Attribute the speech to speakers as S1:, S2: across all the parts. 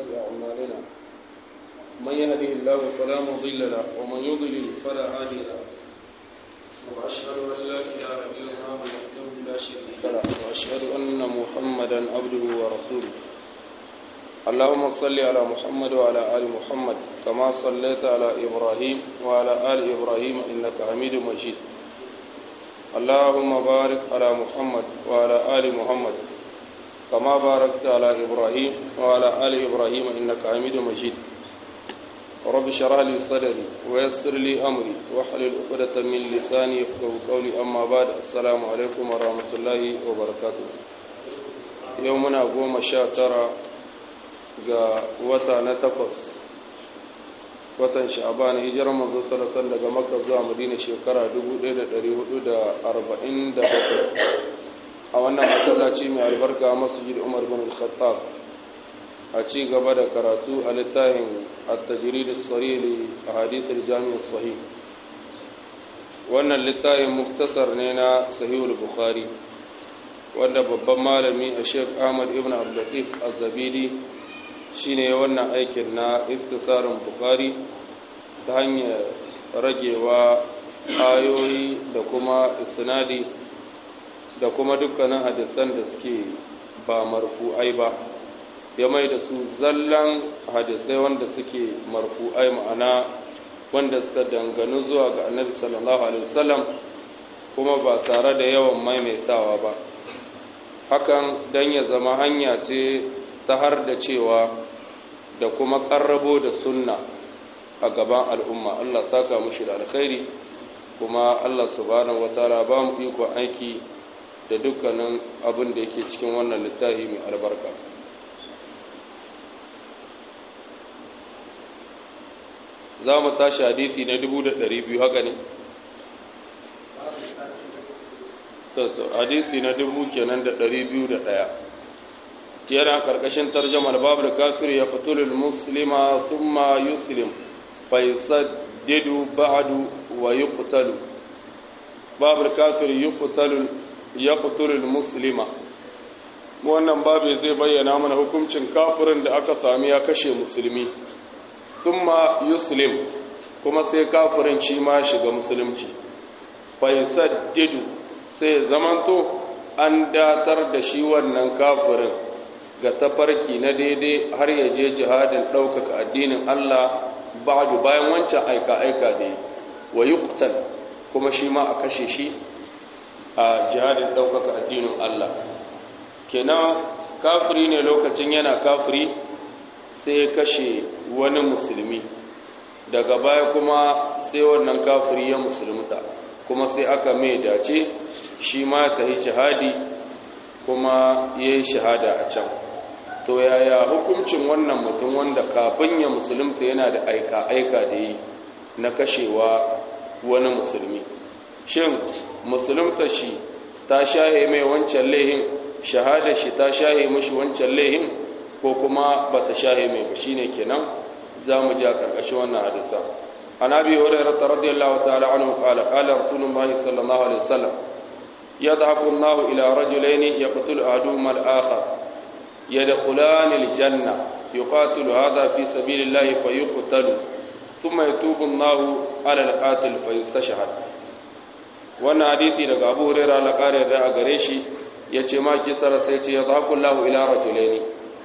S1: وسيئات أعمالنا من يهده الله فلا مضل له ومن يضلل فلا هادي له وأشهد أن لا إله إلا الله وحده لا شريك له وأشهد أن محمدا عبده ورسوله اللهم صل على محمد وعلى آل محمد كما صليت على إبراهيم وعلى آل إبراهيم إنك حميد مجيد اللهم بارك على محمد وعلى آل محمد كما باركت على إبراهيم وعلى آل إبراهيم إنك حميد مجيد رب اشرح لي صدري ويسر لي أمري واحلل عقدة من لساني يفقهوا قولي أما بعد السلام عليكم ورحمة الله وبركاته يومنا قوم شاترا ga wata na takwas watan sha'ban hijirar manzo sallallahu daga makka zuwa madina shekara 1447 a wannan masallaci mai albarka masjid umar bin al-khattab a ci gaba da karatu a littafin at-tajrid as-sarih li ahadith al-jami' as-sahih wannan littafin muktasar ne na sahih al-bukhari wanda babban malami a sheikh ahmad ibn abdul latif az-zabidi shine wannan aikin na iftisarin bukhari ta hanyar ragewa ayoyi da kuma isnadi da kuma dukkanin hadisan da suke ba marfu'ai ba ya mai da su zallan hadisai wanda suke marfu'ai ma'ana wanda suka danganu zuwa ga annabi sallallahu alaihi wasallam kuma ba tare da yawan maimaitawa ba hakan dan ya zama hanya ce ta har da cewa da kuma ƙarrabo da sunna a gaban al'umma Allah saka mushi da alkhairi kuma Allah subhanahu wataala ba mu iko aiki da dukkanin abin da yake cikin wannan littafi mai albarka za mu tashi hadisi na 200 haka ne hadisi na dubu kenan da 201 yana karkashin tarjamar babu kafir ya fitulul muslima thumma yuslim fa yusaddidu ba'du wa yuqtalu babu kafir yuqtalu yaqtulul muslima wannan babu zai bayyana mana hukuncin kafirin da aka sami ya kashe musulmi thumma yuslim kuma sai kafirin shi ma shiga musulunci fa yusaddidu sai zamanto an datar da shi wannan kafirin ga tafarki na daidai har ya je jihadin ɗaukaka addinin Allah ba'du bayan wancan aika-aika da yi wa yuqtal kuma shi ma a kashe shi a jihadin ɗaukaka addinin Allah kenan kafiri ne lokacin yana kafiri sai ya kashe wani musulmi daga baya kuma sai wannan kafiri ya musulmuta kuma sai aka mai dace shi ma ta yi jihadi kuma ya yi shahada a can to yaya hukuncin wannan mutum wanda kafin ya musulunta yana da aika-aika da yi na kashewa wani musulmi shin musulunta shi ta shahe mai wancan laihin shahada shi ta shahe mashi wancan laihin ko kuma ba ta shahe mai ba shine kenan za mu ji a ƙarƙashin wannan hadisa an abi hurairah radiyallahu ta'ala anhu qala qala rasulullahi sallallahu alaihi wasallam yadhabu Allahu ila rajulaini yaqtulu ahaduhuma al-akhar يدخلان الجنة يقاتل هذا في سبيل الله فيقتل ثم يتوب الله على القاتل فيستشهد wannan hadisi daga Abu Hurairah la kare da a gare shi yace ma kisara sai ce yadhaku Allahu ila rajulaini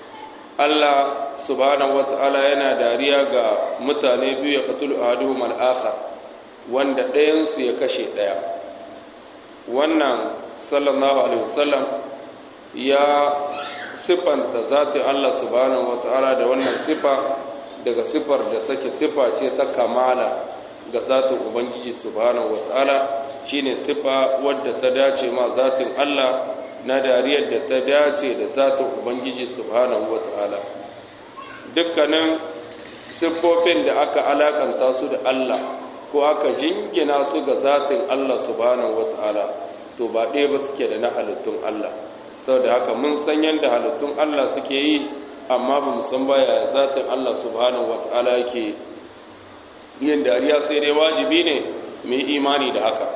S1: Allah subhanahu wataala yana dariya ga mutane biyu ya qatulu ahaduhum al-akhar wanda ɗayan su ya kashe ɗaya wannan sallallahu alaihi wasallam ya siffanta zati Allah subhanahu wata'ala da wannan sifa daga sifar da take sifa ce ta kamala ga zatin ubangiji subhanahu wata'ala shine sifa wadda ta dace ma zatin Allah na dariyar da ta dace da zatin ubangiji subhanahu wata'ala dukkanin siffofin da aka alakanta su da Allah ko aka jingina su ga zatin Allah subhanahu wata'ala to ba ɗaya ba suke da na halittun Allah sau da haka mun san yadda halittun Allah suke yi amma ba mu san baya zatin Allah subhanahu wata'ala yake yin dariya sai dai wajibi ne mai imani da haka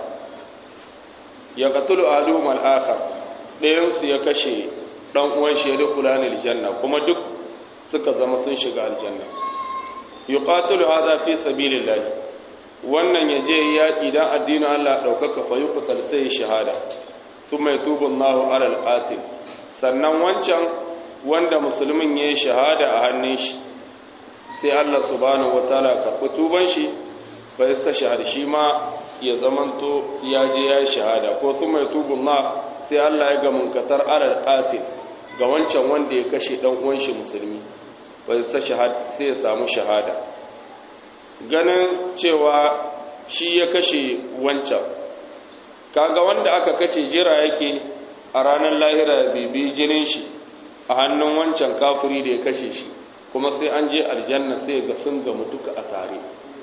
S1: ya katulu aluhum al-akhar ɗayan su ya kashe dan uwan shi ya dukula ne aljanna kuma duk suka zama sun shiga aljanna yuqatilu hadha fi sabilillah wannan yaje yaki dan addinin Allah daukaka fa yuqtal sai shahada thumma yatubu Allahu ala al-qatil sannan wancan wanda musulmin yayi shahada a hannun shi sai Allah subhanahu wataala karɓi tuban shi fa yastashhad shi ma ya zamanto ya je ya shahada ko thumma yatubu Allah sai Allah ya ga munkatar ala al-qatil ga wancan wanda ya kashe dan uwan shi musulmi ba ta shahada sai ya samu shahada ganin cewa shi ya kashe wancan kaga wanda aka kashe jira yake a ranar lahira bibi jinin shi a hannun wancan kafiri da ya kashe shi kuma sai an je aljanna sai ga sun gamu duka a tare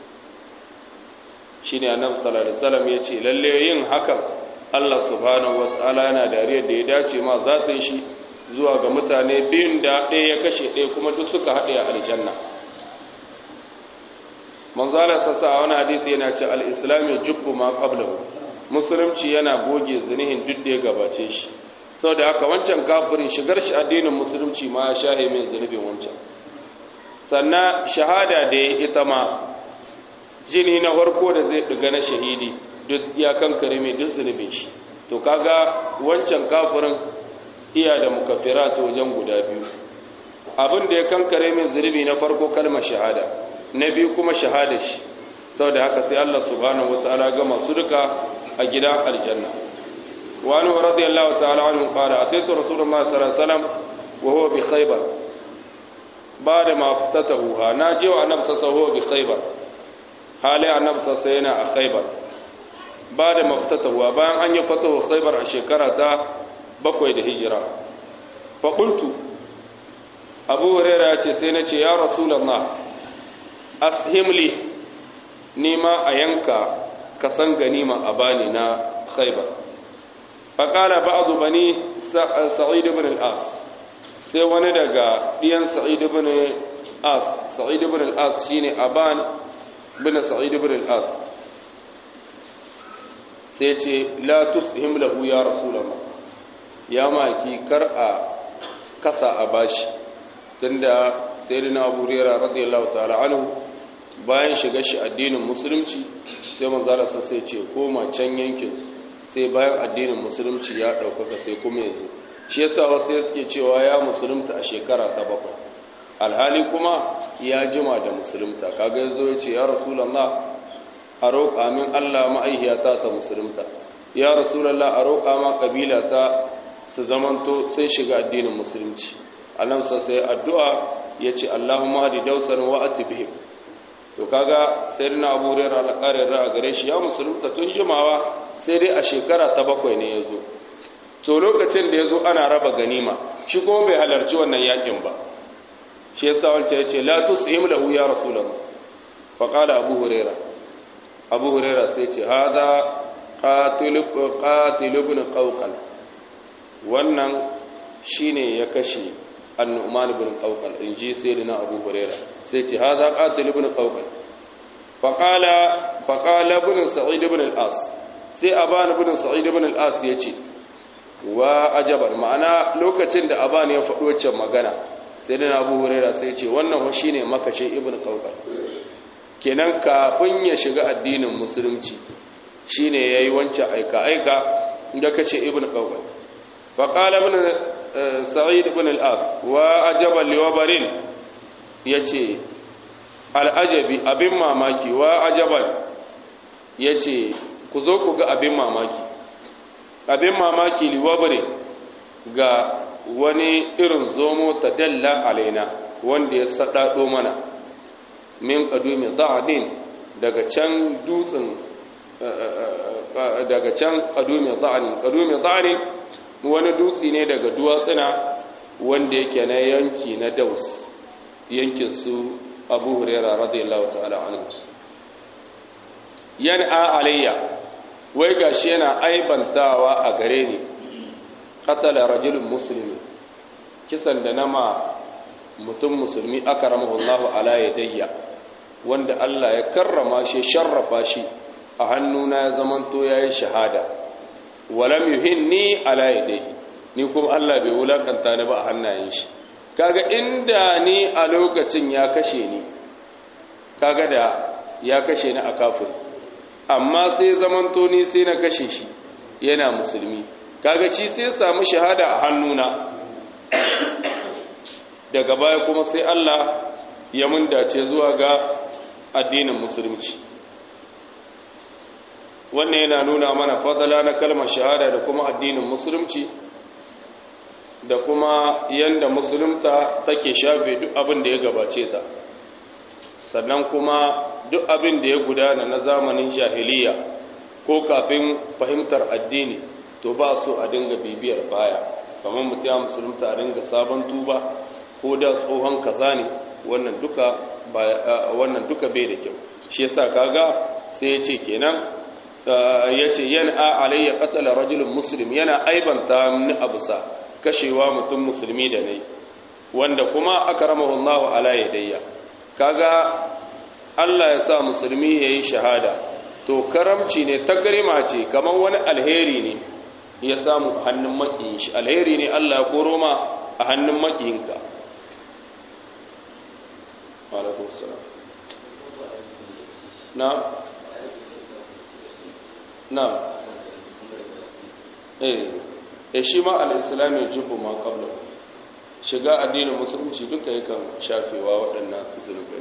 S1: shine annabi sallallahu alaihi wasallam yace lalle yin hakan Allah subhanahu wataala yana dariyar da ya dace ma zatin shi zuwa ga mutane biyun da ɗaya ya kashe ɗaya kuma duk suka haɗe a aljanna manzala sassa a wani hadisi yana ce al-islam ya jubbu ma qablahu musulunci yana goge zinihin duk da ya gabace shi sau da haka wancan kafirin shigar shi addinin musulunci ma ya shahe min zunubin wancan sannan shahada da ya ita ma jini na farko da zai ɗiga na shahidi duk ya kankare mai duk zunubin shi to kaga wancan kafirin iya da mukaffirat wajen guda biyu abin da ya kankare min zunubi na farko kalmar shahada na biyu kuma shahada shi saboda haka sai Allah subhanahu wataala ga masu duka a gidan aljanna wa anhu radiyallahu ta'ala anhu qala ataitu rasulullahi sallallahu alaihi wasallam wa huwa bi khaybar ba'da ma ftatahu na je wa annabi sallallahu alaihi bi khaybar hali annabi sallallahu yana a khaybar ba'da ma ftatahu bayan an yi fatahu khaybar a shekara ta bakwai da hijira fa qultu abu hurairah ce sai na ce ya rasulullah ashimli nima a yanka kasan ganima a bani na khaybar faƙala ba'adu bani sa'id ibn al-as sai wani daga ɗiyan sa'id ibn as sa'id ibn al-as shine aban bin sa'id ibn al-as sai ce la tushim lahu ya rasulullah ya maki kar a kasa a bashi tunda sayyidina abu hurairah radiyallahu ta'ala anhu bayan shiga shi addinin musulunci sai manzala sai ce koma can yankinsu sai bayan addinin musulunci ya ɗaukaka sai kuma yanzu shi yasa wasu ya suke cewa ya musulunta a shekara ta bakwai alhali kuma ya jima da musulunta kaga yazo ya ce ya rasulallah a roƙa min allah ma'aihiyata ta musulunta ya rasulallah a roƙa ma ƙabila ta su zamanto sai shiga addinin musulunci annabi sai addu'a ya ce allahumma hadi dausan wa atibihim to kaga sayyidina abu hurairah alƙarin ra'a gare shi ya musulunta tun jimawa sai dai a shekara ta bakwai ne ya zo to lokacin da ya zo ana raba ganima shi kuma bai halarci wannan yakin ba shi ya sa wancan ya ce la tus'im lahu ya rasulullah fa qala abu huraira abu huraira sai ce hada qatil qatil ibn qawqal wannan shine ya kashe annu'man ibn qawqal inji sayyidina abu huraira sai ce hada qatil ibn qawqal fa qala fa qala ibn sa'id ibn al-as sai aban ibn sa'id ibn al-as yace wa ajaban ma'ana lokacin da aban ya faɗo wancan magana sai da Abu Hurairah sai yace wannan ho shine makashe ibn Qawqal kenan kafin ya shiga addinin musulunci shine yayi wancan aika aika da kace ibn Qawqal fa qala ibn sa'id ibn al-as wa ajaban liwabarin yace al-ajabi abin mamaki wa ajaban yace ku zo ku ga abin mamaki abin mamaki liwabare ga wani irin zomo ta dalla alaina wanda ya saɗaɗo mana min ƙadumi da'adin daga can dutsen daga can ƙadumi da'adin ƙadumi da'adin wani dutse ne daga duwatsuna wanda yake na yanki na daus yankin su abu hurera radiyallahu ta'ala anhu yan'a alayya wai gashi yana aibantawa a gare ni qatala rajulun muslimi kisan da nama mutum musulmi akramahu Allahu ala yadayya wanda Allah ya karrama shi sharrafa shi a hannuna ya zamanto yayi shahada walam yuhinni ala yadayhi ni kuma Allah bai wulakanta ni ba a hannayen shi kaga inda ni a lokacin ya kashe ni kaga da ya kashe ni a kafin amma sai zamanto ni sai na kashe shi yana musulmi kaga shi sai samu shahada a hannuna daga baya kuma sai Allah ya mun dace zuwa ga addinin musulunci wannan yana nuna mana fadala na kalmar shahada da kuma addinin musulunci da kuma yanda musulunta take shafe duk abin da ya gabace ta sannan kuma duk abin da ya gudana na zamanin jahiliya ko kafin fahimtar addini to ba so a dinga bibiyar baya kamar mutum ya musulunta a dinga sabon tuba ko da tsohon kaza ne wannan duka wannan duka bai da kyau shi yasa kaga sai ya ce kenan ya ce yana alayya qatala rajulun muslim yana aibanta ni abusa kashewa mutum musulmi da nayi wanda kuma akramahu Allahu ala yadayya kaga Allah ya sa musulmi yayi shahada to karamci ne takrima ce kamar wani alheri ne ya samu hannun makiyin shi alheri ne Allah ya koro ma a hannun makiyinka alaikum salam na na eh eh shi ma al-islam ya jubbu ma qabla shiga addinin musulunci duka yakan shafewa waɗannan zunubai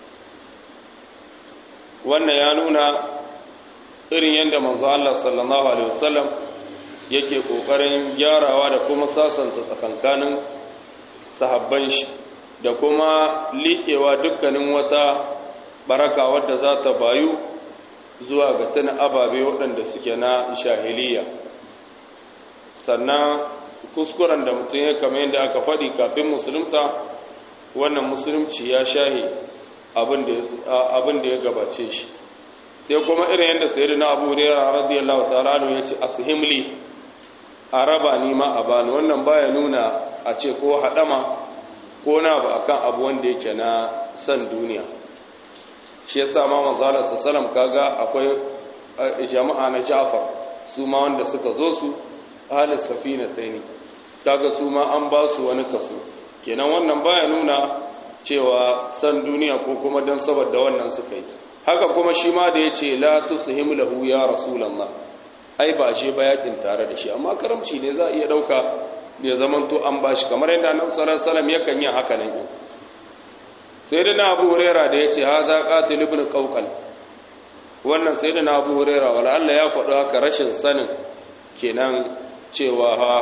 S1: wannan ya nuna irin yadda manzo Allah sallallahu alaihi wasallam yake kokarin gyarawa da kuma sasanta tsakankanin sahabban shi da kuma liƙewa dukkanin wata baraka wadda za ta bayu zuwa ga tuna ababe waɗanda suke na shahiliya sannan kuskuren da mutum ya kama yadda aka faɗi kafin musulunta wannan musulunci ya shahi abin da ya gabace shi sai kuma irin yadda sai na abu hurera radiyallahu ta'ala ya ce ashimli a raba ni ma a bani wannan baya nuna a ce ko haɗama ko na ba akan abu wanda yake na san duniya shi yasa ma manzala sallam kaga akwai jama'a na Ja'far su ma wanda suka zo su ahli safina tsaini kaga su ma an ba su wani kaso kenan wannan baya nuna cewa san duniya ko kuma dan saboda wannan suka yi haka kuma shi ma da yace la tushim lahu ya rasulullah ai ba je ba yakin tare da shi amma karamci ne za a iya dauka ya zamanto an bashi kamar yadda annabi sallallahu alaihi wasallam yakan yi haka nan sai da na abu huraira da ya ce ha za ƙatil ibn ƙauƙal wannan sai da na abu huraira wala Allah ya faɗo haka rashin sanin kenan cewa ha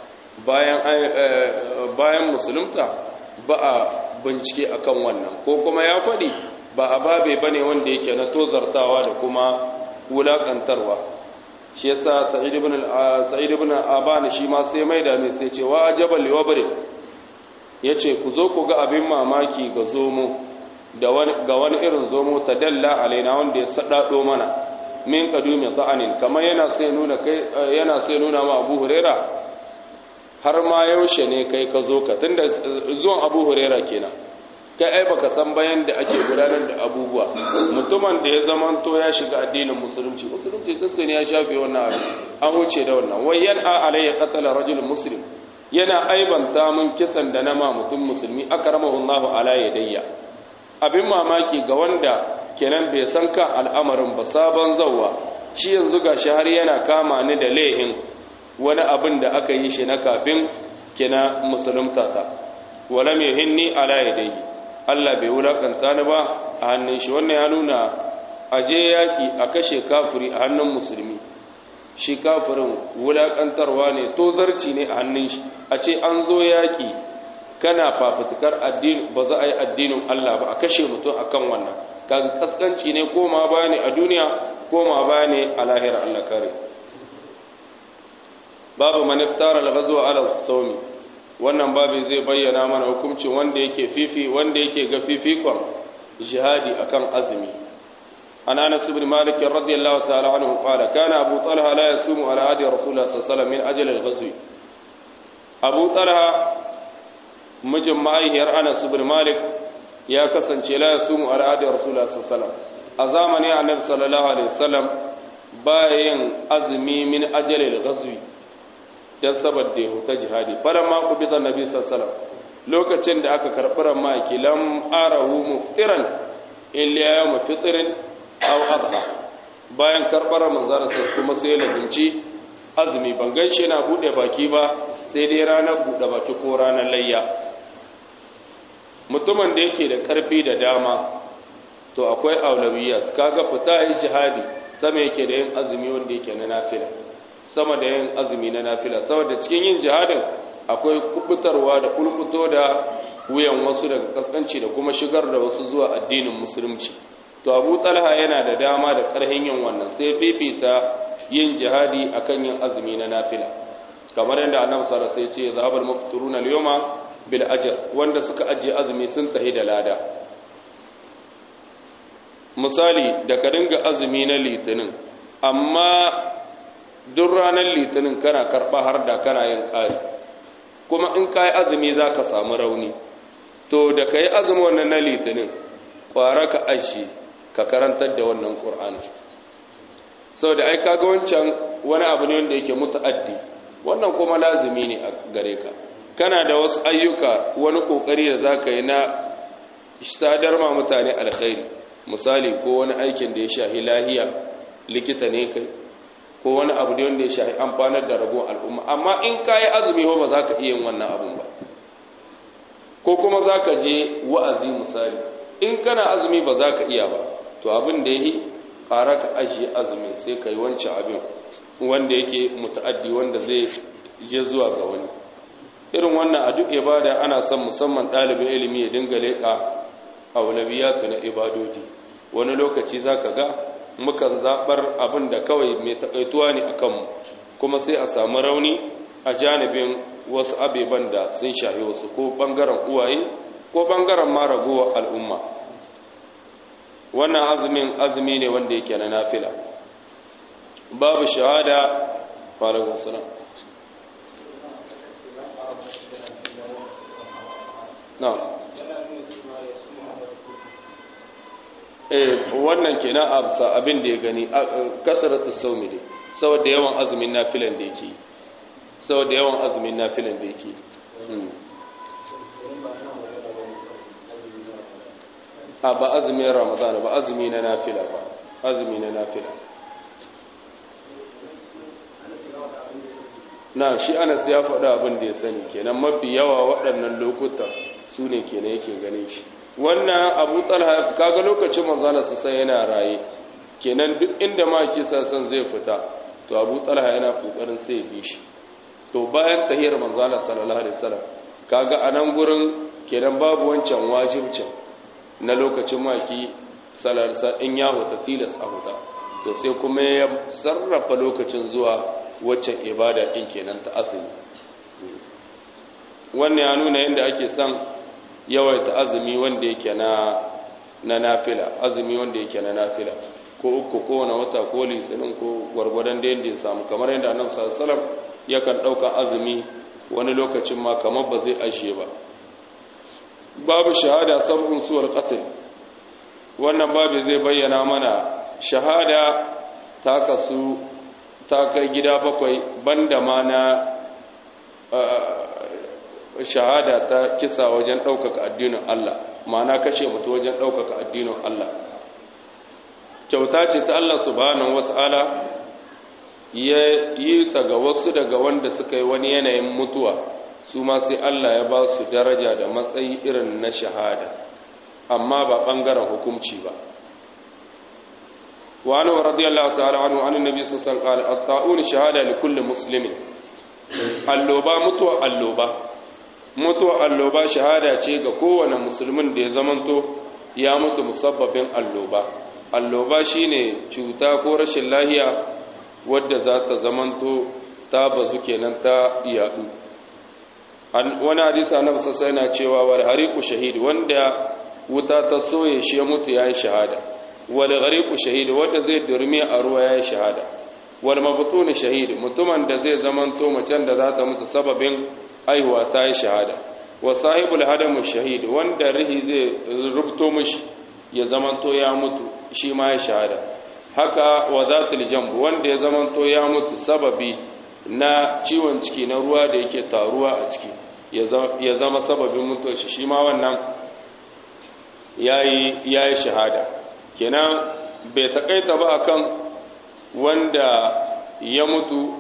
S1: bayan musulunta ba a bincike akan wannan ko kuma ya faɗi ba a babe ba ne wanda yake na tozartawa da kuma wulaƙantarwa shi yasa sa'id ibn abana shi ma sai mai da mai sai ce wa ajabal liwabri ya ce ku zo ku ga abin mamaki ga zomo ga wani irin zomo ta dalla alaina wanda ya saɗaɗo mana min ƙadumin za'anin kamar yana sai nuna ma abu hurera har ma yaushe ne kai ka zo ka tun da zuwan abu hurera kenan kai ai baka san bayan da ake gudanar da abubuwa mutumin da ya zamanto ya shiga addinin musulunci musulunci tuntuni ya shafe wannan abu an wuce da wannan wai yan a alayya qatala rajul muslim yana aibanta mun kisan da nama mutum musulmi akramahu Allahu ala yadayya abin mamaki ga wanda kenan bai san kan al'amarin ba sabon zawwa shi yanzu gashi har yana kama ni da lehin wani abin da aka yi shi na kafin kina musulunta ta wala mai hinni ala yadayhi Allah bai wulakanta ni ba a hannun shi wannan ya nuna aje yaki a kashe kafiri a hannun musulmi shi kafirin wulaƙantarwa ne to zarci ne a hannun shi a ce an zo yaƙi kana fafutukar addini ba za a yi addinin Allah ba a kashe mutum akan wannan kaga kaskanci ne koma ba ne a duniya koma ba ne a lahira Allah kare babu maniftara al-ghazwa ala sawmi wannan babu zai bayyana mana hukuncin wanda yake fifi wanda yake ga fifikon jihadi akan azumi عن انس بن مالك رضي الله تعالى عنه قال كان ابو طلحه لا يصوم على عهد رسول الله صلى الله عليه وسلم من اجل الغزو ابو طلحه mijin ma'aihiyar anas ibn malik ya kasance la yasumu ala ahdi rasulullah sallallahu alaihi wasallam a zamanin annabi sallallahu alaihi wasallam bayan azumi min ajalil ghazwi dan saboda ya huta jihadi falamma qubita annabi sallallahu alaihi wasallam lokacin da aka karɓi ramaki lam arahu muftiran illa yawm fitrin aw adha bayan karɓar manzara sai kuma sai ya lazimci azumi ban gaishe yana bude baki ba sai dai ranar bude baki ko ranar layya mutumin da yake da karfi da dama to akwai aulawiyat kaga fita yi jihadi sama yake da yin azumi wanda yake na nafila sama da yin azumi na nafila saboda cikin yin jihadin akwai kubutarwa da kulkuto da wuyan wasu daga kaskanci da kuma shigar da wasu zuwa addinin musulunci to abu talha yana da dama da karhin yin wannan sai fifita yin jihadi akan yin azumi na nafila kamar yadda annabi sallallahu alaihi wasallam ya ce zahabal mufturuna al-yawma bil ajr wanda suka ajiye azumi sun tahi da lada misali da ka dinga azumi na litinin amma duk ranar litinin kana karɓa har da kana yin ƙari kuma in ka yi azumi za ka samu rauni to da ka yi azumi wannan na litinin ƙwara ka aishi ka karantar da wannan ƙur'ani sau da ai kaga wancan wani abu ne wanda yake mutu'addi wannan kuma lazumi ne a gare ka kana da wasu ayyuka wani ƙoƙari da za ka yi na sadar ma mutane alkhairi misali ko wani aikin da ya shahi lahiya likita ne kai ko wani abu da wanda ya shahi amfanar da ragon al'umma amma in ka yi azumi ba za ka iya yin wannan abun ba ko kuma za ka je wa'azi misali in kana azumi ba za ka iya ba to abin da ya yi ƙara ka ajiye azumi sai ka yi wancan abin wanda yake mutu'addi wanda zai je zuwa ga wani irin wannan a duk ibada ana son musamman ɗalibin ilimi ya dinga leƙa aulawiyatu na ibadoji wani lokaci za ka ga mukan zaɓar abin da kawai mai taƙaituwa ne a kanmu kuma sai a samu rauni a janibin wasu abeban da sun shahi wasu ko ɓangaren uwaye ko ɓangaren ma ragowar al'umma wannan azumin azumi ne wanda yake na nafila babu shahada falagun suna na eh wannan kenan absa abin da ya gani kasaratu saumi ne saboda yawan azumin nafilan da yake saboda yawan azumin nafilan da yake a ba azumin ramadana ba azumi na nafila ba azumi na nafila na shi anas ya faɗa abin da ya sani kenan mafi yawa waɗannan lokuta su ne kenan yake gane shi wannan abu talha kaga lokacin manzana su sai yana raye kenan duk inda ma kisa san zai fita to abu talha yana kokarin sai bi shi to bayan tahiyar manzana sallallahu alaihi wasallam kaga anan gurin kenan babu wancan wajibcin na lokacin maki sallallahu in ya huta tilas a huta to sai kuma ya sarrafa lokacin zuwa waccan ibada din kenan ta asali wannan ya nuna yadda ake son yawaita azumi wanda yake na na nafila azumi wanda yake na nafila ko uku ko wani wata ko litinin ko gwargwadon da yadda ya samu kamar yadda annabi sallallahu alaihi wasallam yakan dauka azumi wani lokacin ma kamar ba zai ashe ba babu shahada sab'un suwar qatl wannan babu zai bayyana mana shahada ta kasu ta kai gida bakwai banda ma na shahada ta kisa wajen ɗaukaka addinin Allah ma'ana kashe mutu wajen ɗaukaka addinin Allah kyauta ce ta Allah subhanahu wata'ala ya yi ta ga wasu daga wanda suka yi wani yanayin mutuwa su ma sai Allah ya ba su daraja da matsayi irin na shahada amma ba ɓangaren hukumci ba وعنه رضي الله تعالى عنه عن النبي صلى الله عليه وسلم قال الطاعون شهادة لكل مسلم اللوبا متوى اللوبا mutuwa alloba shahada ce ga kowane musulmin da ya zamanto ya mutu musabbabin alloba alloba shine cuta ko rashin lahiya wadda za ta zamanto ta bazu kenan ta yadu wani hadisi annabi sassa yana cewa wal hariqu shahid wanda wuta ta soye shi ya mutu yayi shahada wal ghariqu shahid wanda zai durmi a ruwa yayi shahada wal mabtun shahid mutumin da zai zamanto macen da za ta mutu sababin aiwa ta yi shahada wa sahibul hadamu shahid wanda rihi zai rubuto mishi ya zamanto ya mutu shi ma ya shahada haka wa zatul jamb wanda ya zamanto ya mutu sababi na ciwon ciki na ruwa da yake taruwa a ciki ya zama sababin mutuwar shi shi ma wannan yayi yayi shahada kenan bai takaita ba akan wanda ya mutu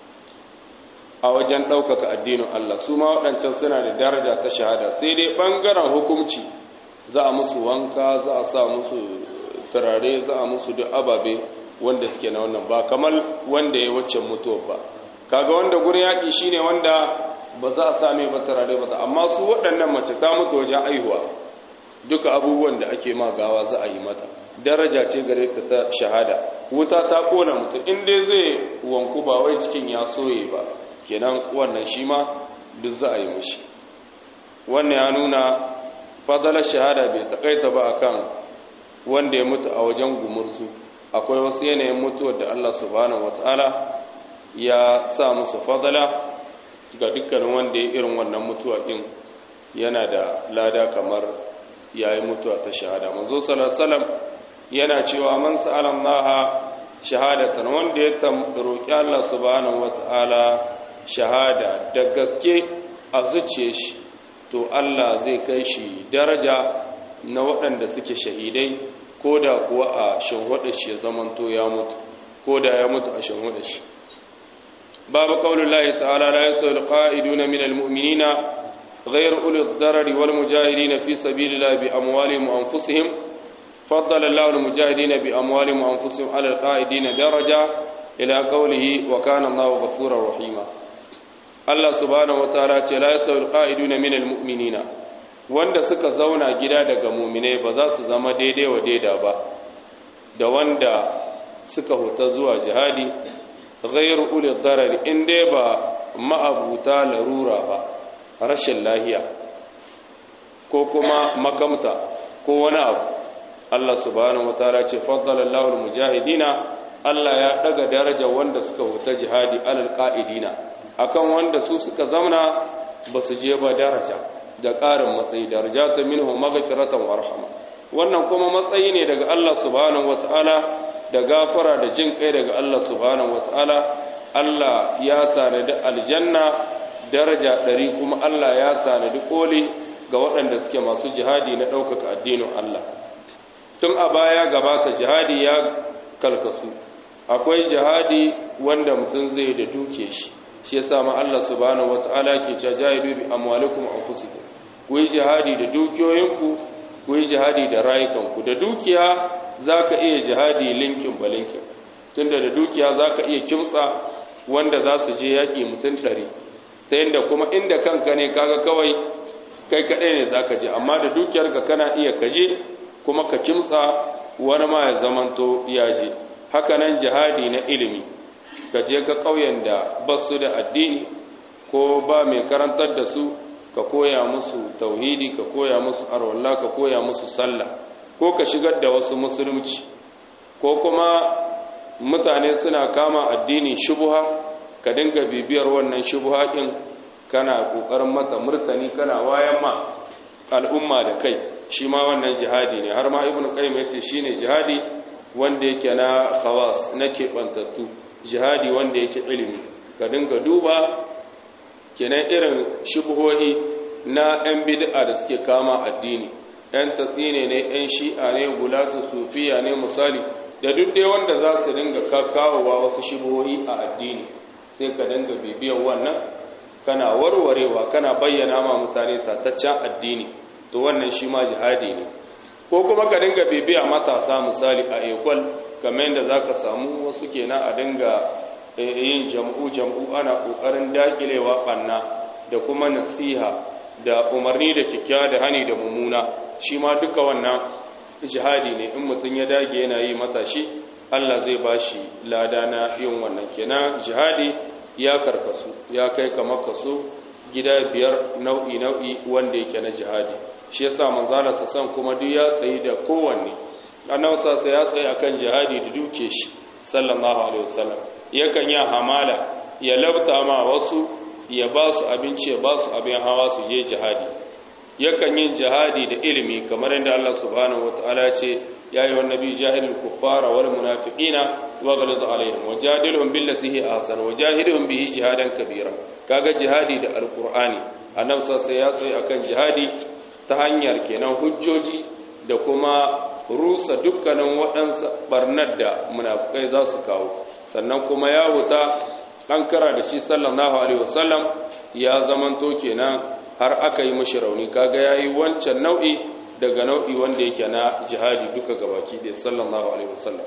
S1: a wajen ɗaukaka addinin Allah su ma waɗancan suna da daraja ta shahada sai dai ɓangaren hukumci za a musu wanka za a sa musu turare za a musu duk ababe wanda suke na wannan ba kamar wanda ya waccan mutuwar ba kaga wanda gurin yaƙi shine wanda ba za a same ba turare ba amma su waɗannan mace ta mutu wajen aihuwa duka abubuwan da ake ma gawa za a yi mata daraja ce gare ta ta shahada wuta ta kona mutum in dai zai wanku ba wai cikin ya soye ba kenan wannan shi ma duk za a yi mushi wannan ya nuna fadalar shahada bai takaita ba akan wanda ya mutu a wajen gumurzu akwai wasu yanayin mutuwar da Allah subhanahu wataala ya sa musu fadala ga dukkanin wanda ya irin wannan mutuwa din yana da lada kamar yayi mutuwa ta shahada manzo sallallahu alaihi wasallam yana cewa man sa'ala Allah shahadatan wanda ya roki Allah subhanahu wataala shahada da gaske a zuciye shi to Allah zai kai shi daraja na waɗanda suke shahidai ko da kuwa a shanhuɗa shi ya zamanto ya mutu ko da ya mutu a shanhuɗa shi babu ƙaunin lahi ta'ala la yasu alƙa'iduna min almu'minina غير أولي الضرر والمجاهدين في سبيل الله بأموالهم وأنفسهم فضل الله المجاهدين بأموالهم وأنفسهم على القائدين درجة إلى قوله وكان الله غفورا رحيما Allah subhanahu wataala ce la yatawil qa'iduna minal mu'minina wanda suka zauna gida daga mu'minai ba za su zama daidai wa daida ba da wanda suka huta zuwa jihadi ghairu ulil darar in dai ba ma'abuta larura ba rashin lahiya ko kuma makamta ko wani abu Allah subhanahu wataala ce faddala Allahu al-mujahidina Allah ya daga darajar wanda suka huta jihadi alal qa'idina akan wanda su suka zamana ba su je ba daraja da ƙarin matsayi daraja ta minhu maghfiratan wa rahma wannan kuma matsayi ne daga Allah subhanahu wataala da gafara da jin kai daga Allah subhanahu wataala Allah ya tanadi aljanna daraja ɗari kuma Allah ya tanadi koli ga waɗanda suke masu jihadi na ɗaukaka addinin Allah tun a baya gabata jihadi ya kalkasu akwai jihadi wanda mutum zai da duke shi shi yasa ma Allah subhanahu wataala ke cewa jahidu bi amwalikum anfusikum ku yi jihadi da dukiyoyinku ku yi jihadi da rayukanku da dukiya zaka iya jihadi linkin balinkin tunda da dukiya zaka iya kimtsa wanda za su je yaƙi mutum ɗari ta yadda kuma inda kanka ne kaga kawai kai kaɗai ne zaka je amma da dukiyarka kana iya kaje kuma ka kimtsa wani ma ya zamanto ya je haka nan jihadi na ilimi ka je ka ƙauyen da ba su da addini ko ba mai karantar da su ka koya musu tauhidi ka koya musu arwalla ka koya musu sallah ko ka shigar da wasu musulunci ko kuma mutane suna kama addini shubuha ka dinga bibiyar wannan shubuha ɗin kana ƙoƙarin mata murtani kana wayan ma al'umma da kai shi ma wannan jihadi ne har ma ibnu qayyim yace shine jihadi wanda yake na khawas na keɓantattu jihadi wanda yake ilimi ka dinga duba kenan irin shubuhohi na 'yan bid'a da suke kama addini 'yan tatsine ne 'yan shi'a ne gulatu sufiya ne misali da duk dai wanda za su dinga kakawowa wasu shubuhohi a addini sai ka dinga bibiyar wannan kana warwarewa kana bayyana ma mutane tataccen addini to wannan shi ma jihadi ne ko kuma ka dinga bibiya matasa misali a ekwal kamar yadda za ka samu wasu kenan a dinga yin jam'u jam'u ana ƙoƙarin daƙilewa ɓanna da kuma nasiha da umarni da kyakkyawa da hani da mummuna shi ma duka wannan jihadi ne in mutum ya dage yana yi matashi Allah zai ba shi lada na yin wannan kenan jihadi ya karkasu ya kai kamar kaso gida biyar nau'i nau'i wanda yake na jihadi shi yasa manzala san kuma duk ya tsayi da kowanne annabi sa ya tsaye akan jihadi da duke shi sallallahu alaihi wasallam yakan ya hamala ya labta ma wasu ya ba su abinci ya ba su abin hawa su je jihadi yakan yin jihadi da ilimi kamar yadda Allah subhanahu wataala ce ya yi wannabi jahilul kuffara wal munafiqina wa ghalid alaihim wa jadilhum billati hi ahsan wa jahidhum bihi jihadan kabira kaga jihadi da alqur'ani annabi sai ya tsaye akan jihadi ta hanyar kenan hujjoji da kuma rusa dukkanin waɗansu barnar da munafukai za su kawo sannan kuma ya wuta an kara da shi sallallahu alaihi wasallam ya zamanto kenan har aka yi mashi rauni kaga yayi wancan nau'i daga nau'i wanda yake na jihadi duka gabaki da sallallahu alaihi wasallam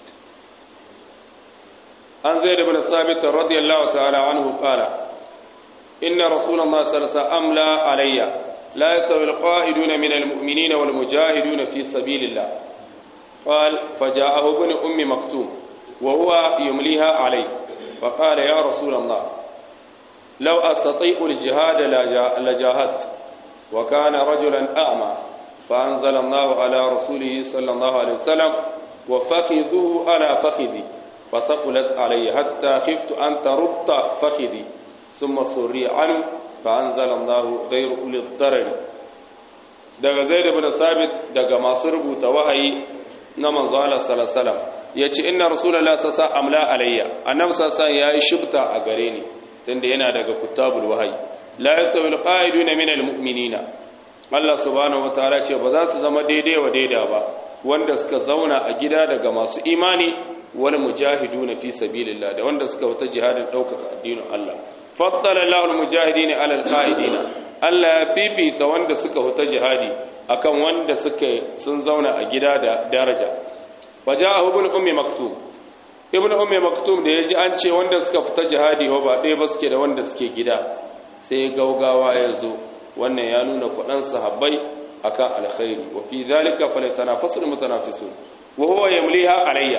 S1: an zai da bin sabit radiyallahu ta'ala anhu qala inna rasulullahi sallallahu alaihi wasallam amla alayya la yastawi alqa'iduna min almu'minina wal mujahiduna fi sabilillah قال فجاءه ابن أم مكتوم وهو يمليها عليه فقال يا رسول الله لو أستطيع الجهاد لجاهدت وكان رجلا أعمى فأنزل الله على رسوله صلى الله عليه وسلم وفخذه على فخذي فثقلت علي حتى خفت أن ترد فخذي ثم سري عنه فأنزل الله غير أولي الضرر daga zaid ibn sabit daga masu rubuta wahayi na manzo Allah sallallahu alaihi wasallam yace inna rasulullahi sallallahu alaihi wasallam amla alayya annabi sallallahu alaihi wasallam yayi shubta a gare ni tunda yana daga kutabul wahayi la yatawi alqa'iduna min almu'minina Allah subhanahu wataala ce ba za su zama daidai wa daida ba wanda suka zauna a gida daga masu imani wal mujahiduna fi sabilillah da wanda suka wata jihadin daukaka addinin Allah faddala Allahu almujahidina ala alqa'idina Allah ya bibita wanda suka wata jihadi akan wanda suka sun zauna a gida da daraja wajahu ibn ummi maktum ibn ummi maktum da yaji an ce wanda suka fita jihadi ba ɗaya ba suke da wanda suke gida sai gaugawa ya zo wannan ya nuna kwaɗan sahabbai akan alkhairi wa fi zalika falyatanafasul mutanafisun wa huwa yamliha alayya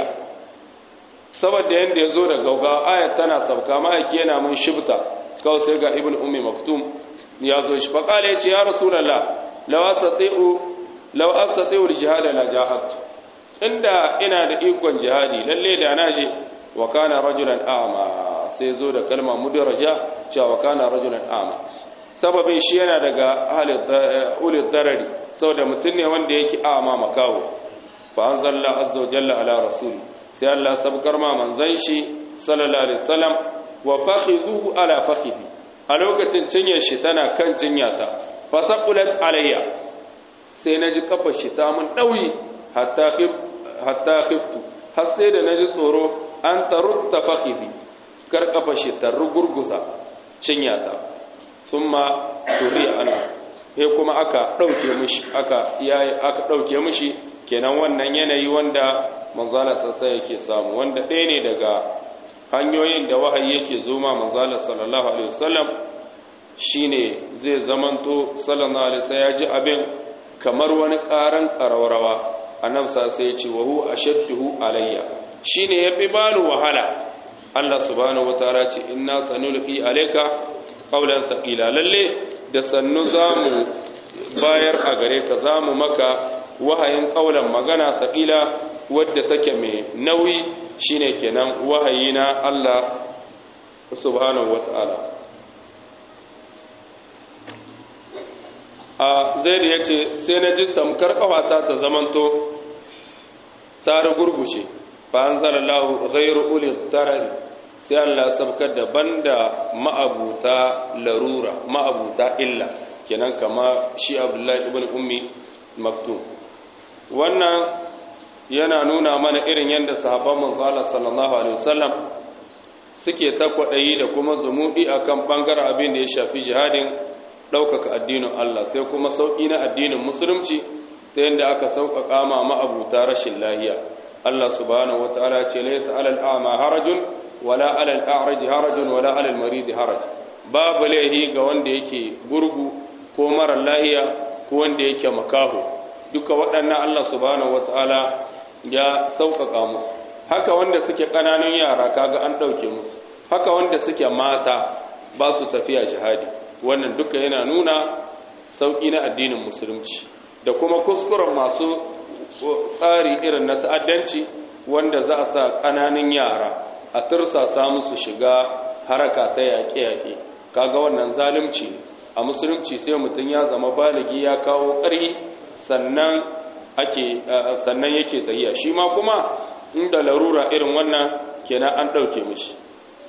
S1: saboda yanda ya zo da gaugawa ayat tana sauka ma'aiki yana mun shibta kawai sai ga ibn ummi maktum ya zo shi faƙala ya ce ya rasulallah law astati'u law astati'u al-jihad la jahad inda ina da ikon jihadi lalle da na je wa kana rajulan a'ma sai zo da kalma mudraja cewa wa kana rajulan a'ma sababin shi yana daga halin ulil darari saboda mutum ne wanda yake a'ma makawo fa anzalla azza wa jalla ala rasuli sai Allah sabkar ma manzon shi sallallahu alaihi wasallam wa fakhizuhu ala fakhizi a lokacin cinyar shi tana kan cinyata fa saqulat alayya sai naji kafa shi ta mun dauyi hatta khif hatta khiftu har sai da naji tsoro an tarutta fakhizi kar kafa shi ta rugurgusa cinyata thumma turi ana sai kuma aka dauke mishi aka yayi aka dauke mishi kenan wannan yanayi wanda manzala sassa yake samu wanda ɗaya ne daga hanyoyin da wahayi yake zoma manzala sallallahu alaihi wasallam shine zai zamanto sallallahu alaihi wasallam ya ji abin kamar wani ƙaran ƙararrawa annabi sai ya ce wa hu ashadduhu alayya shine yafi bani wahala Allah subhanahu wataala ce inna sanulqi alayka qawlan thaqila lalle da sannu zamu bayar a gare ka zamu maka wahayin qawlan magana thaqila wadda take mai nauyi shine kenan wahayi na Allah subhanahu wata'ala a zaid ya ce sai na ji tamkar kawata ta zamanto ta rugurgushe fa anzalallahu ghayru uli tarari sai Allah sabkar da banda ma'abuta larura ma'abuta illa kenan kama shi Abdullahi ibn Ummi Maktum wannan yana nuna mana irin yadda sahabban manzala sallallahu alaihi wasallam suke ta kwaɗayi da kuma zumuɗi akan ɓangaren abin da ya shafi jihadin ɗaukaka addinin Allah sai kuma sauƙi na addinin musulunci ta yadda aka sauƙaƙa ma ma'abuta rashin lahiya Allah subhanahu wata'ala ce laysa alal a'ma harajun wala alal a'raj harajun wala alal marid haraj babu laihi ga wanda yake gurgu ko mara lahiya ko wanda yake makaho duka waɗannan Allah subhanahu wata'ala ya sauƙaƙa musu haka wanda suke ƙananun yara kaga an ɗauke musu haka wanda suke mata ba su tafiya jihadi wannan duka yana nuna sauƙi na addinin musulunci da kuma kuskuren masu tsari irin na ta'addanci wanda za a sa ƙananun yara a tursasa musu shiga haraka ta yaƙe-yaƙe kaga wannan zalunci a musulunci sai mutum ya zama baligi ya kawo ƙarhi sannan ake sannan yake tahiya shi ma kuma inda larura irin wannan kenan an ɗauke mishi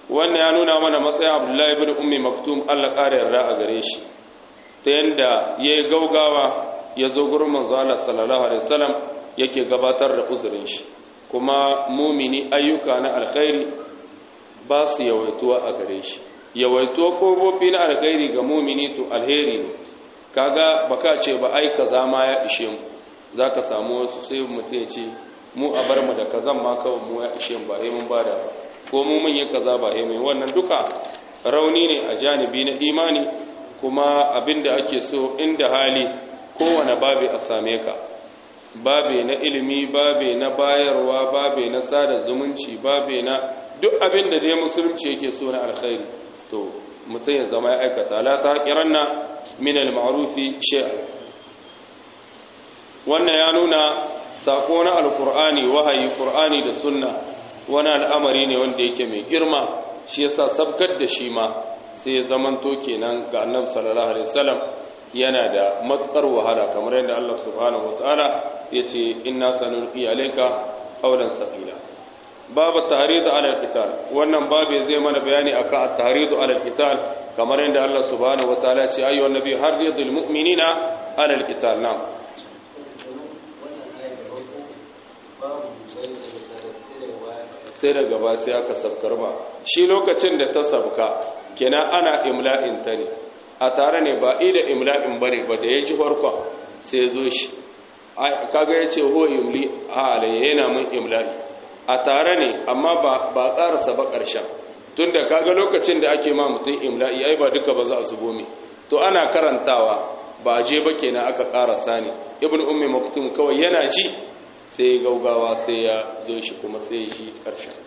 S1: wannan ya nuna mana matsayin abdullahi ibn ummi maktum Allah ƙara yarda a gare shi ta yanda yayi gaugawa ya zo gurin manzo Allah sallallahu alaihi wasallam yake gabatar da uzurin shi kuma mumini ayyuka na alkhairi ba su yawaituwa a gare shi yawaituwa kofofi na alkhairi ga mumini to alheri ne kaga baka ce ba ai kaza ma ya ishe mu zaka samu wasu sai mutum ya ce mu a bar mu da kazan ma kawai mu ya ishe mu ba sai mun bada ba ko mu mun yi kaza ba sai mun wannan duka rauni ne a janibi na imani kuma abinda ake so inda hali kowane babi a same ka babe na ilimi babe na bayarwa babe na sada zumunci babe na duk abin da dai musulunci yake so na alkhairi to mutum ya zama ya aikata la ta haƙiranna min al-ma'rufi shay'a wannan ya nuna sako na alqur'ani wahayi qur'ani da sunna wani al'amari ne wanda yake mai girma shi yasa sabkar da shi ma sai ya zamanto kenan ga annabi sallallahu alaihi wasallam yana da matukar wahala kamar yadda Allah subhanahu wataala yace inna sanulqi alayka qawlan saqila babu tahridu ala alqital wannan babu zai mana bayani akan at-tahridu ala alqital kamar yadda Allah subhanahu wataala ya ce ayyuhan nabi harridul mu'minina ala alqital na'am sai daga ba sai aka sabkar ba shi lokacin da ta sabka kenan ana imla'in ta ne a tare ne ba ida imla'in bane ba da ya ji farkon sai zo shi kaga ya ce ho imli a alayya yana mun imla'i a tare ne amma ba ƙarasa ba ƙarshen tun da kaga lokacin da ake ma mutum imla'i ai ba duka ba za a zubo mi to ana karantawa ba a je ba kenan aka ƙarasa ne ibn ummi maktum kawai yana ji sai gaugawa sai ya zo shi kuma sai ya shi ƙarshen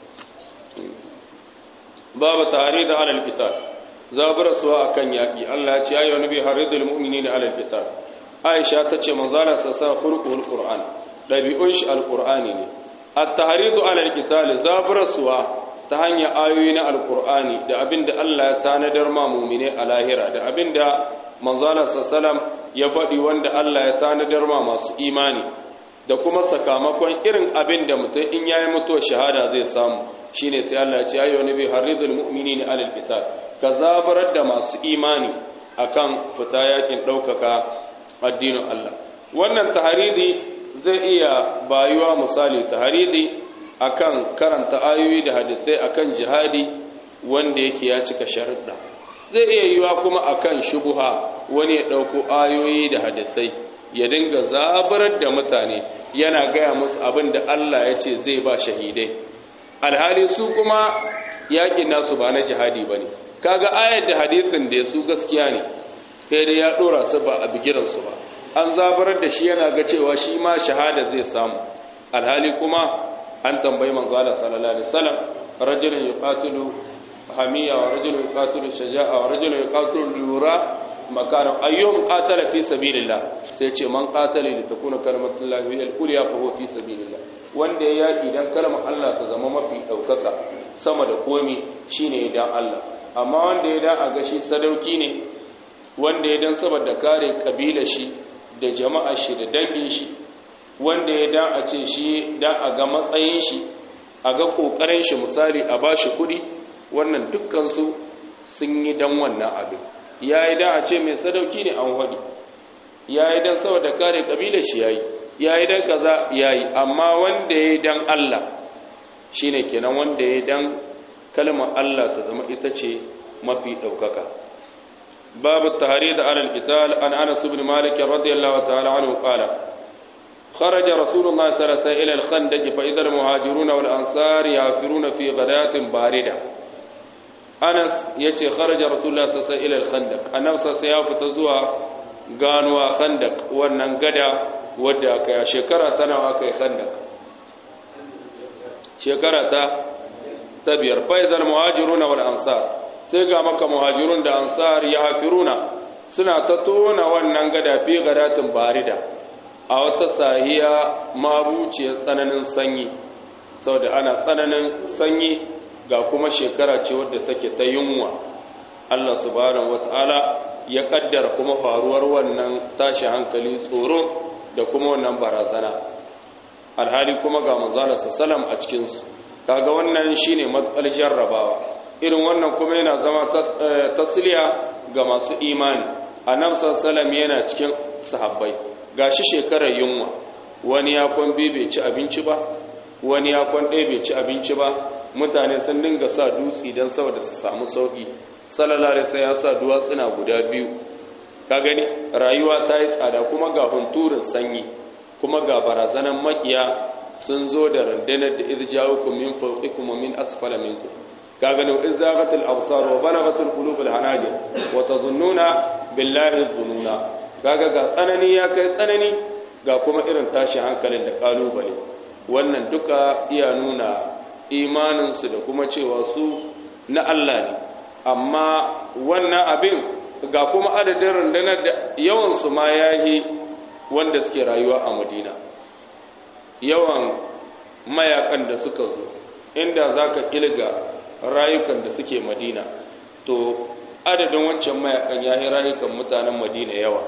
S1: babu tare da alal qital zaburasuwa akan yaƙi Allah ya ce ayyuha nabi haridul mu'minina alal qital Aisha ta ce manzala sa sa khulqul qur'an dabi'un shi alqur'ani ne at-tahridu ala al-qital zaburasuwa ta hanyar ayoyi na alqur'ani da abinda Allah ya tanadar ma mu'mine a lahira da abinda manzala sallam ya faɗi wanda Allah ya tanadar ma masu imani da kuma sakamakon irin abinda mutum in yayi mutuwa shahada zai samu shine sai Allah ya ce ayyuha nabi haridul mu'minina ala al-qital ka zabarar da masu imani akan fita yakin ɗaukaka addinin Allah wannan taharidi zai iya bayuwa misali taharidi akan karanta ayoyi da hadisai akan jihadi wanda yake ya cika sharuɗa zai iya yiwa kuma akan shubuha wani ya ɗauko ayoyi da hadisai ya dinga zabarar da mutane yana gaya musu abin da Allah ya ce zai ba shahidai alhali su kuma yaƙin nasu ba na jihadi ba ne kaga ayar da hadisin da su gaskiya ne sai dai ya dora su ba a bigiransu ba an zabarar da shi yana ga cewa shi ma shahada zai samu alhali kuma an tambayi manzo Allah sallallahu alaihi wasallam rajulun yuqatilu hamiya wa rajulun yuqatilu shaja'a wa rajulun yuqatilu lura makana ayyuhum qatala fi sabilillah sai ce man qatala li takuna kalimatullahi hiya al-ulya fa huwa fi sabilillah wanda ya yaki dan kalmar Allah ta zama mafi daukaka sama da komi shine dan Allah amma wanda ya da a gashi sadauki ne wanda ya dan saboda kare kabila shi da jama'a shi da dangin shi wanda ya da a ce shi dan a ga matsayin shi a ga kokarin shi misali a bashi kudi wannan dukkan su sun yi dan wannan abin yayi dan a ce mai sadauki ne an wadi yayi dan saboda kare kabila shi yayi yayi dan kaza yayi amma wanda ya dan Allah shine kenan wanda ya dan kalmar Allah ta zama ita ce mafi ɗaukaka babu tahari da alal qital an anas ibn malik radiyallahu ta'ala anhu qala kharaja rasulullah sallallahu alaihi wasallam ila al-khandaq fa idha al-muhajirun wal ansar yafiruna fi ghadatin barida anas yace kharaja rasulullah sallallahu alaihi wasallam ila al-khandaq annabi sai ya fita zuwa ganuwa khandaq wannan gada wadda aka yi shekara tana aka yi khandaq shekara ta ta biyar faizal muhajiruna wal ansar sai ga maka muhajirun da ansar ya hafiruna suna ta tona wannan gada fi gadatin barida a wata sahiya mabuciyar tsananin sanyi saboda ana tsananin sanyi ga kuma shekara ce wadda take ta yunwa Allah subhanahu wataala ya kaddara kuma faruwar wannan tashi hankali tsoro da kuma wannan barazana alhali kuma ga manzala sallam a cikin su kaga wannan shine matsal jarrabawa irin wannan kuma yana zama tasliya ga masu imani annabi sallallahu yana cikin sahabbai gashi shekarar yunwa wani ya kwan bai ci abinci ba wani ya kwan ɗaya bai ci abinci ba mutane sun dinga sa dutse don saboda su samu sauƙi sallallahu sai ya sa duwatsuna guda biyu ka gani rayuwa ta yi tsada kuma ga hunturin sanyi kuma ga barazanan makiya sun zo da rundunar da irjawukum min fawqikum wa min asfala minkum ka gani wa izaqatil absar wa balagatul qulub al hanajir wa tadhunnuna billahi dhununa kaga ga tsanani ya kai tsanani ga kuma irin tashi hankalin da kalubale wannan duka iya nuna imaninsu da kuma cewa su na Allah ne amma wannan abin ga kuma adadin rundunar da yawansu ma ya yi wanda suke rayuwa a madina yawan mayakan da suka zo inda za ka ƙilga rayukan da suke madina to adadin wancan mayakan ya yi rayukan mutanen madina yawa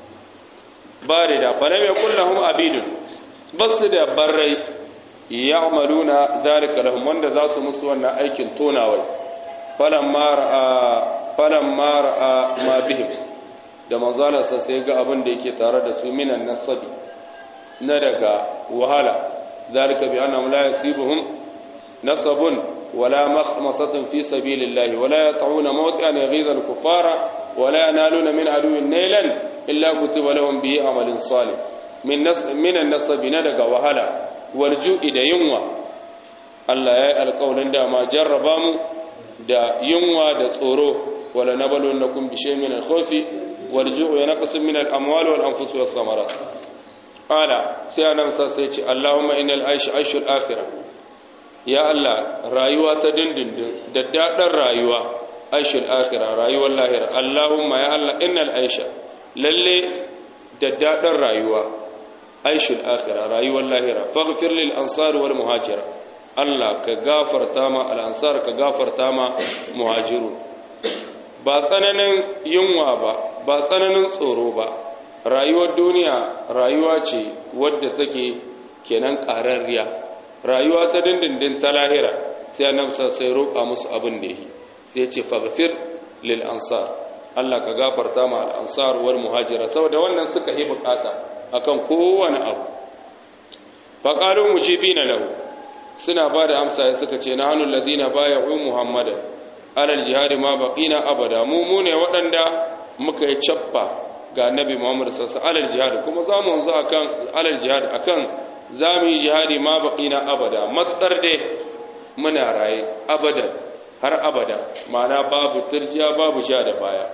S1: ba da da falam ya kullahum abidun basu da barrai ya'maluna zalika lahum wanda za su musu wannan aikin tonawai falamma ra'a falamma ra'a ma bihim da manzalarsa sai ga abin da yake tare da su minan nasabi na daga wahala zalika bi annahum la yasibuhum nasabun wala makhmasatun fi sabilillah wala yat'una mawqi'an ghidha al-kuffara wala yanaluna min aduwwin nailan illa kutiba lahum bihi amalin salih min nas min an-nasabi na daga wahala walju'i da yunwa Allah ya yi alƙawarin dama jarraba mu da yunwa da tsoro wala nabalun nakum bi shay'in min al-khawfi walju'u yanqasu min al-amwali wal anfus was samarat qala sai annabi sai ce Allahumma innal aisha aishul akhirah ya Allah rayuwa ta dindindin da dadan rayuwa aishul akhirah rayuwar lahira Allahumma ya Allah innal aisha lalle da dadan rayuwa aishul akhira rayuwar lahira faghfir lil ansar wal muhajira Allah ka gafarta ma al ansar ka gafarta ma muhajiru ba tsananin yunwa ba ba tsananin tsoro ba rayuwar duniya rayuwa ce wadda take kenan ƙararriya rayuwa ta dindindin ta lahira sai annabi sai roƙa musu abin da yi sai ya ce faghfir lil ansar Allah ka gafarta ma al ansar wal muhajira saboda wannan suka yi bukata akan kowane abu faƙarin mujibi na lahu suna ba da amsa ya suka ce na hannun ladina baya hu muhammada alal jihadi ma baƙina abada mu mu ne waɗanda muka yi cappa ga annabi muhammadu sassa alal jihadi kuma za mu wanzu akan alal jihadi akan za mu yi jihadi ma baƙina abada matsar dai muna raye abada har abada ma'ana babu turjiya babu sha da baya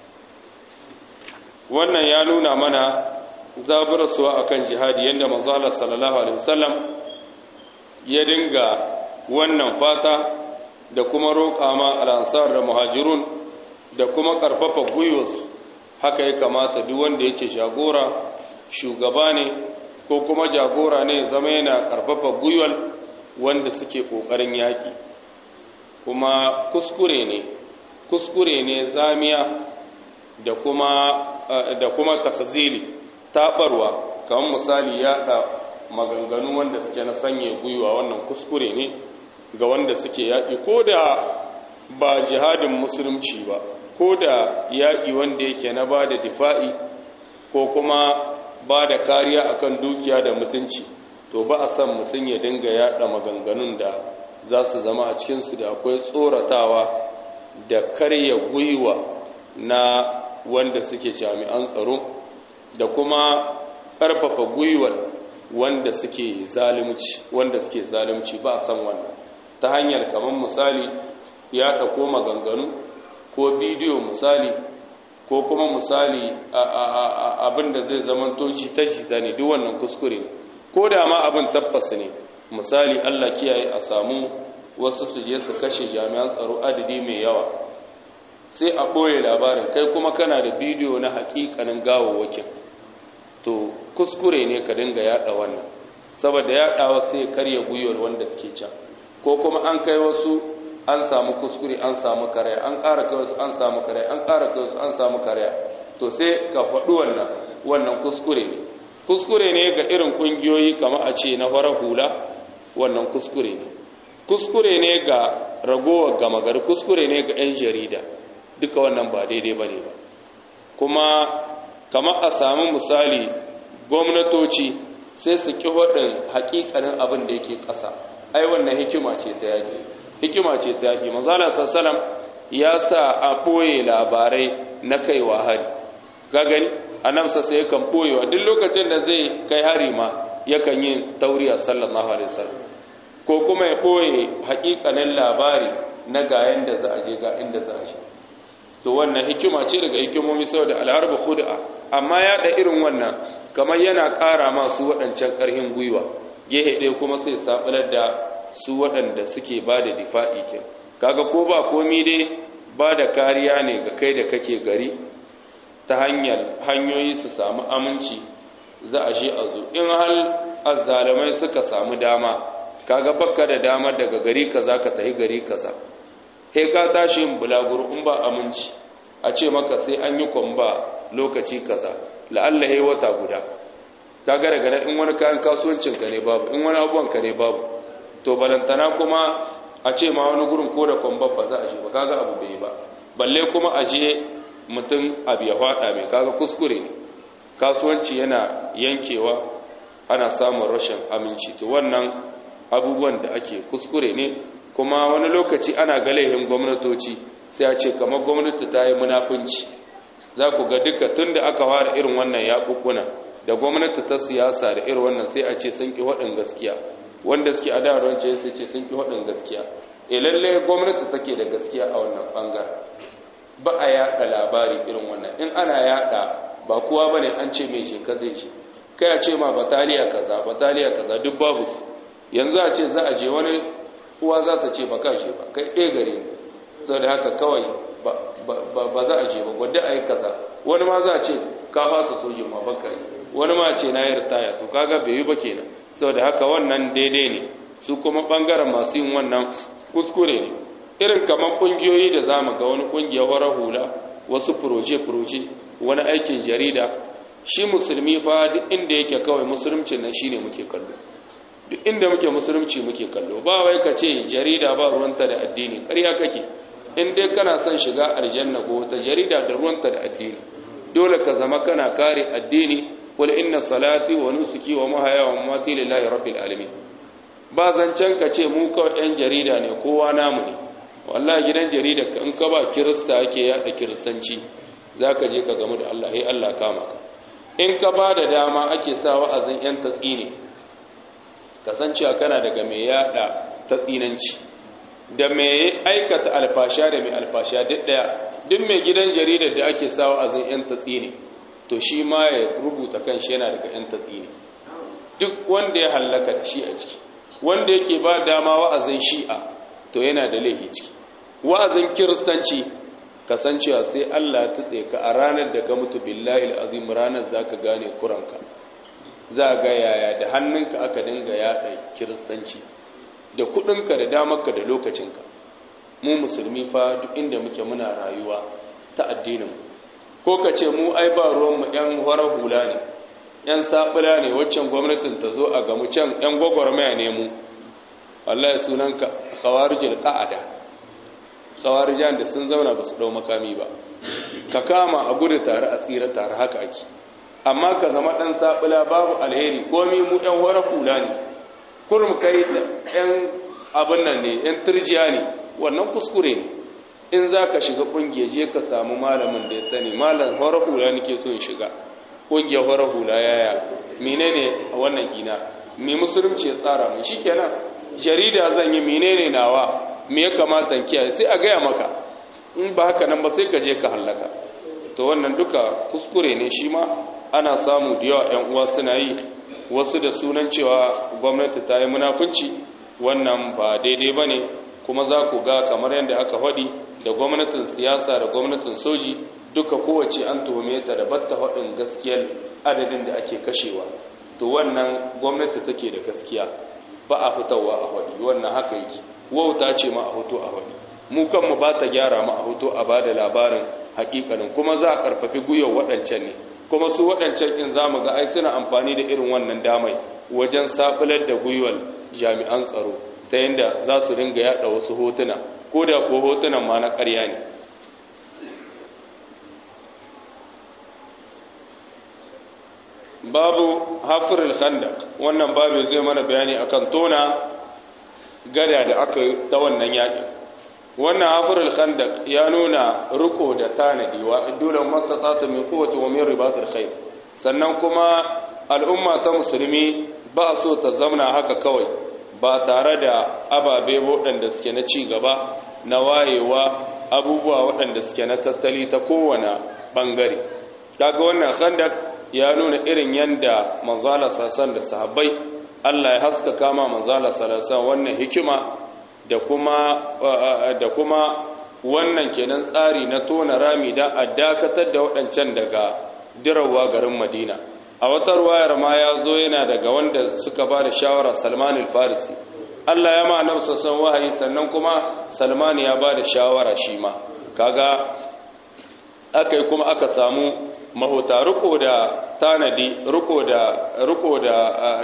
S1: wannan ya nuna mana zaburarsuwa a kan jihadi yadda manzala sallallahu alaihi wasallam ya dinga wannan fata da kuma roƙa ma al'ansar da muhajirun da kuma ƙarfafa gwiwas haka ya kamata duk wanda yake jagora shugaba ne ko kuma jagora ne zama yana ƙarfafa gwiwal wanda suke ƙoƙarin yaƙi kuma kuskure ne kuskure ne zamiya da kuma da kuma takhzili tabarwa kamar misali yaɗa maganganu wanda suke na sanye gwiwa wannan kuskure ne ga wanda suke yaƙi ko da ba jihadin musulunci ba ko da yaƙi wanda yake na ba da difa'i ko kuma ba da kariya akan dukiya da mutunci to ba a san mutum ya dinga yaɗa maganganun da za su zama a cikinsu da akwai tsoratawa da karya gwiwa na wanda suke jami'an tsaro da kuma ƙarfafa gwiwar wanda suke zalunci wanda suke zalunci ba a san wannan ta hanyar kamar misali ya ɗauko maganganu ko bidiyo misali ko kuma misali abin da zai zama toji ta jita ne duk wannan kuskure ko da ma abin tabbas ne misali Allah kiyaye a samu wasu su je su kashe jami'an tsaro adadi mai yawa sai a ɓoye labarin kai kuma kana da bidiyo na hakikanin gawawwakin to kuskure ne ka dinga yada wannan saboda yadawa sai karya gwiwar wanda suke can ko kuma an kai wasu an samu kuskure an samu karaya an ƙara kai wasu an samu karaya an ƙara kai wasu an samu karaya to sai ka faɗi wannan wannan kuskure ne kuskure ne ga irin ƙungiyoyi kamar a ce na farar hula wannan kuskure ne kuskure ne ga ragowar gama gari kuskure ne ga 'yan jarida duka wannan ba daidai ba ne ba kuma kamar a sami misali gwamnatoci sai su ƙi waɗin haƙiƙanin abin da yake ƙasa ai wannan hikima ce ta yaƙi hikima ce ta yaƙi mazala sassalam ya sa a ɓoye labarai na kaiwa hari gagani a nan sassa yakan ɓoyewa duk lokacin da zai kai hari ma yakan yi tauriya sallallahu alaihi wasallam ko kuma ya ɓoye haƙiƙanin labari na ga yanda za a je ga inda za a je to wannan hikima ce daga hikimomi saboda alharba khud'a amma ya da irin wannan kamar yana ƙara masu waɗancan ƙarhin gwiwa gehe ɗaya kuma sai sabular da su waɗanda suke ba da difa'i ke kaga ko ba komi dai ba da kariya ne ga kai da kake gari ta hanyar hanyoyi su samu aminci za a je a zo in hal azzalamai suka samu dama kaga bakka da dama daga gari kaza ka tafi gari kaza he ka tashi yin bulaguro in ba aminci a ce maka sai an yi kwamba lokaci kaza la'alla he wata guda kaga daga nan in wani kayan kasuwancin ka ne babu in wani abubuwan ka ne babu to balantana kuma a ce ma wani gurin ko da kwamba ba za a je ba kaga abu bai ba balle kuma a je mutum abu ya faɗa mai kaga kuskure ne kasuwanci yana yankewa ana samun rashin aminci to wannan abubuwan da ake kuskure ne kuma wani lokaci ana galehin gwamnatoci sai a ce kamar gwamnati ta yi munafunci za ku ga duka tun da aka fara irin wannan yaƙuƙuna da gwamnati ta siyasa da irin wannan sai a ce sun ƙi waɗin gaskiya wanda suke adawarwar ce sai ce sun ƙi waɗin gaskiya e lallai gwamnati take da gaskiya a wannan ɓangaren ba a yaɗa labari irin wannan in ana yaɗa ba kowa ba ne an ce mai sheka zai shi kai a ce ma bataliya kaza bataliya kaza duk babu su yanzu a ce za a je wani uwa za ta ce ba ka shi ba kai ɗaya gare ne sau da haka kawai ba za a je ba gwadda a yi kaza wani ma za a ce ka fasa sojin ma baka yi wani ma ce na yi ritaya to kaga bai yi ba kenan sau da haka wannan daidai ne su kuma ɓangaren masu yin wannan kuskure ne irin kamar ƙungiyoyi da za mu ga wani ƙungiyar wara hula wasu furoje-furoje wani aikin jarida shi musulmi fa duk inda yake kawai musulunci nan shine muke kallo duk inda muke musulunci muke kallo ba wai ka ce jarida ba ruwanta da addini ƙarya kake in dai kana son shiga aljanna ko ta jarida da ruwanta da addini dole ka zama kana kare addini qul inna salati wa nusuki wa mahaya wa mamati lillahi rabbil alamin ba zancen ka ce mu kawai yan jarida ne kowa namu ne wallahi gidan jarida in ka ba kirista ake yada kiristanci zaka je ka gamu da Allah sai Allah kama ka in ka ba da dama ake sa wa'azin yan tatsini kasancewa kana daga mai yada tatsinanci da mai aikata alfasha da mai alfasha duk daya duk mai gidan jaridar da ake sa wa'azin yan tatsini to shi ma ya rubuta kanshi yana daga yan tatsini duk wanda ya hallaka da shi a ciki wanda yake ba dama wa'azin shi'a to yana da laifi ciki wa'azin kiristanci kasancewa sai Allah ta ka a ranar da ka mutu billahi al'azim ranar za ka gane kuranka za ga yaya da hannunka aka dinga yaɗa kiristanci da kuɗinka da damarka da lokacinka mu musulmi fa duk inda muke muna rayuwa ta addinin ko ka ce mu ai ba ruwanmu 'yan horar hula ne 'yan saɓula ne waccan gwamnatin ta zo a gamu can 'yan gwagwarmaya ne mu Allah ya sunanka khawarijul qa'ada khawarijan da sun zauna ba su dau makami ba ka kama a gudu tare a tsira tare haka ake amma ka zama dan sabula babu alheri komi mu ɗan wara kula ne kurum kai ɗan abin nan ne ɗan turjiya ne wannan kuskure ne in za ka shiga ƙungiyar je ka samu malamin da ya sani malam wara hula nake so in shiga ƙungiyar wara hula yaya menene a wannan ina me musulunci ya tsara mu shikenan jarida zan yi menene nawa me ya kamata kiyaye sai a gaya maka in ba haka nan ba sai ka je ka hallaka to wannan duka kuskure ne shi ma ana samu da yawa ƴan uwa suna yi wasu da sunan cewa gwamnati ta yi munafunci wannan ba daidai ba ne kuma za ku ga kamar yadda aka faɗi da gwamnatin siyasa da gwamnatin soji duka kowace an tuhume ta da batta faɗin gaskiyar adadin da ake kashewa to wannan gwamnati take da gaskiya ba a fitowa a faɗi wannan haka yake wauta ce ma a hoto a faɗi mu kanmu ba ta gyara ma a hoto a ba da labarin hakikanin kuma za a ƙarfafi gwiwar waɗancan ne kuma su waɗancan in za mu ga ai suna amfani da irin wannan damai wajen sabular da gwiwar jami'an tsaro ta yadda za su ringa yada wasu hotuna ko da ko hotunan ma na ƙarya ne babu hafirul khandaq wannan babu zai mana bayani akan tona gada da aka yi ta wannan yaƙi wannan hafirul khandaq ya nuna riko da tanadi wa dole mastatata min quwwati wa min ribatil khair sannan kuma al'umma ta musulmi ba so ta zamna haka kawai ba tare da ababe waɗanda suke na ci gaba na wayewa abubuwa waɗanda suke na tattali ta kowane ɓangare kaga wannan khandak ya nuna irin yanda manzala sassan da sahabbai Allah ya haska kama manzala sassan wannan hikima da kuma da kuma wannan kenan tsari na tona rami da a dakatar da waɗancan daga dirawa garin Madina a wata ruwayar ma ya zo yana daga wanda suka ba da shawara Salman al-Farisi Allah ya ma nafsa san wahayi sannan kuma Salman ya ba da shawara shi ma kaga akai kuma aka samu mahuta riko da tanadi riko da riko da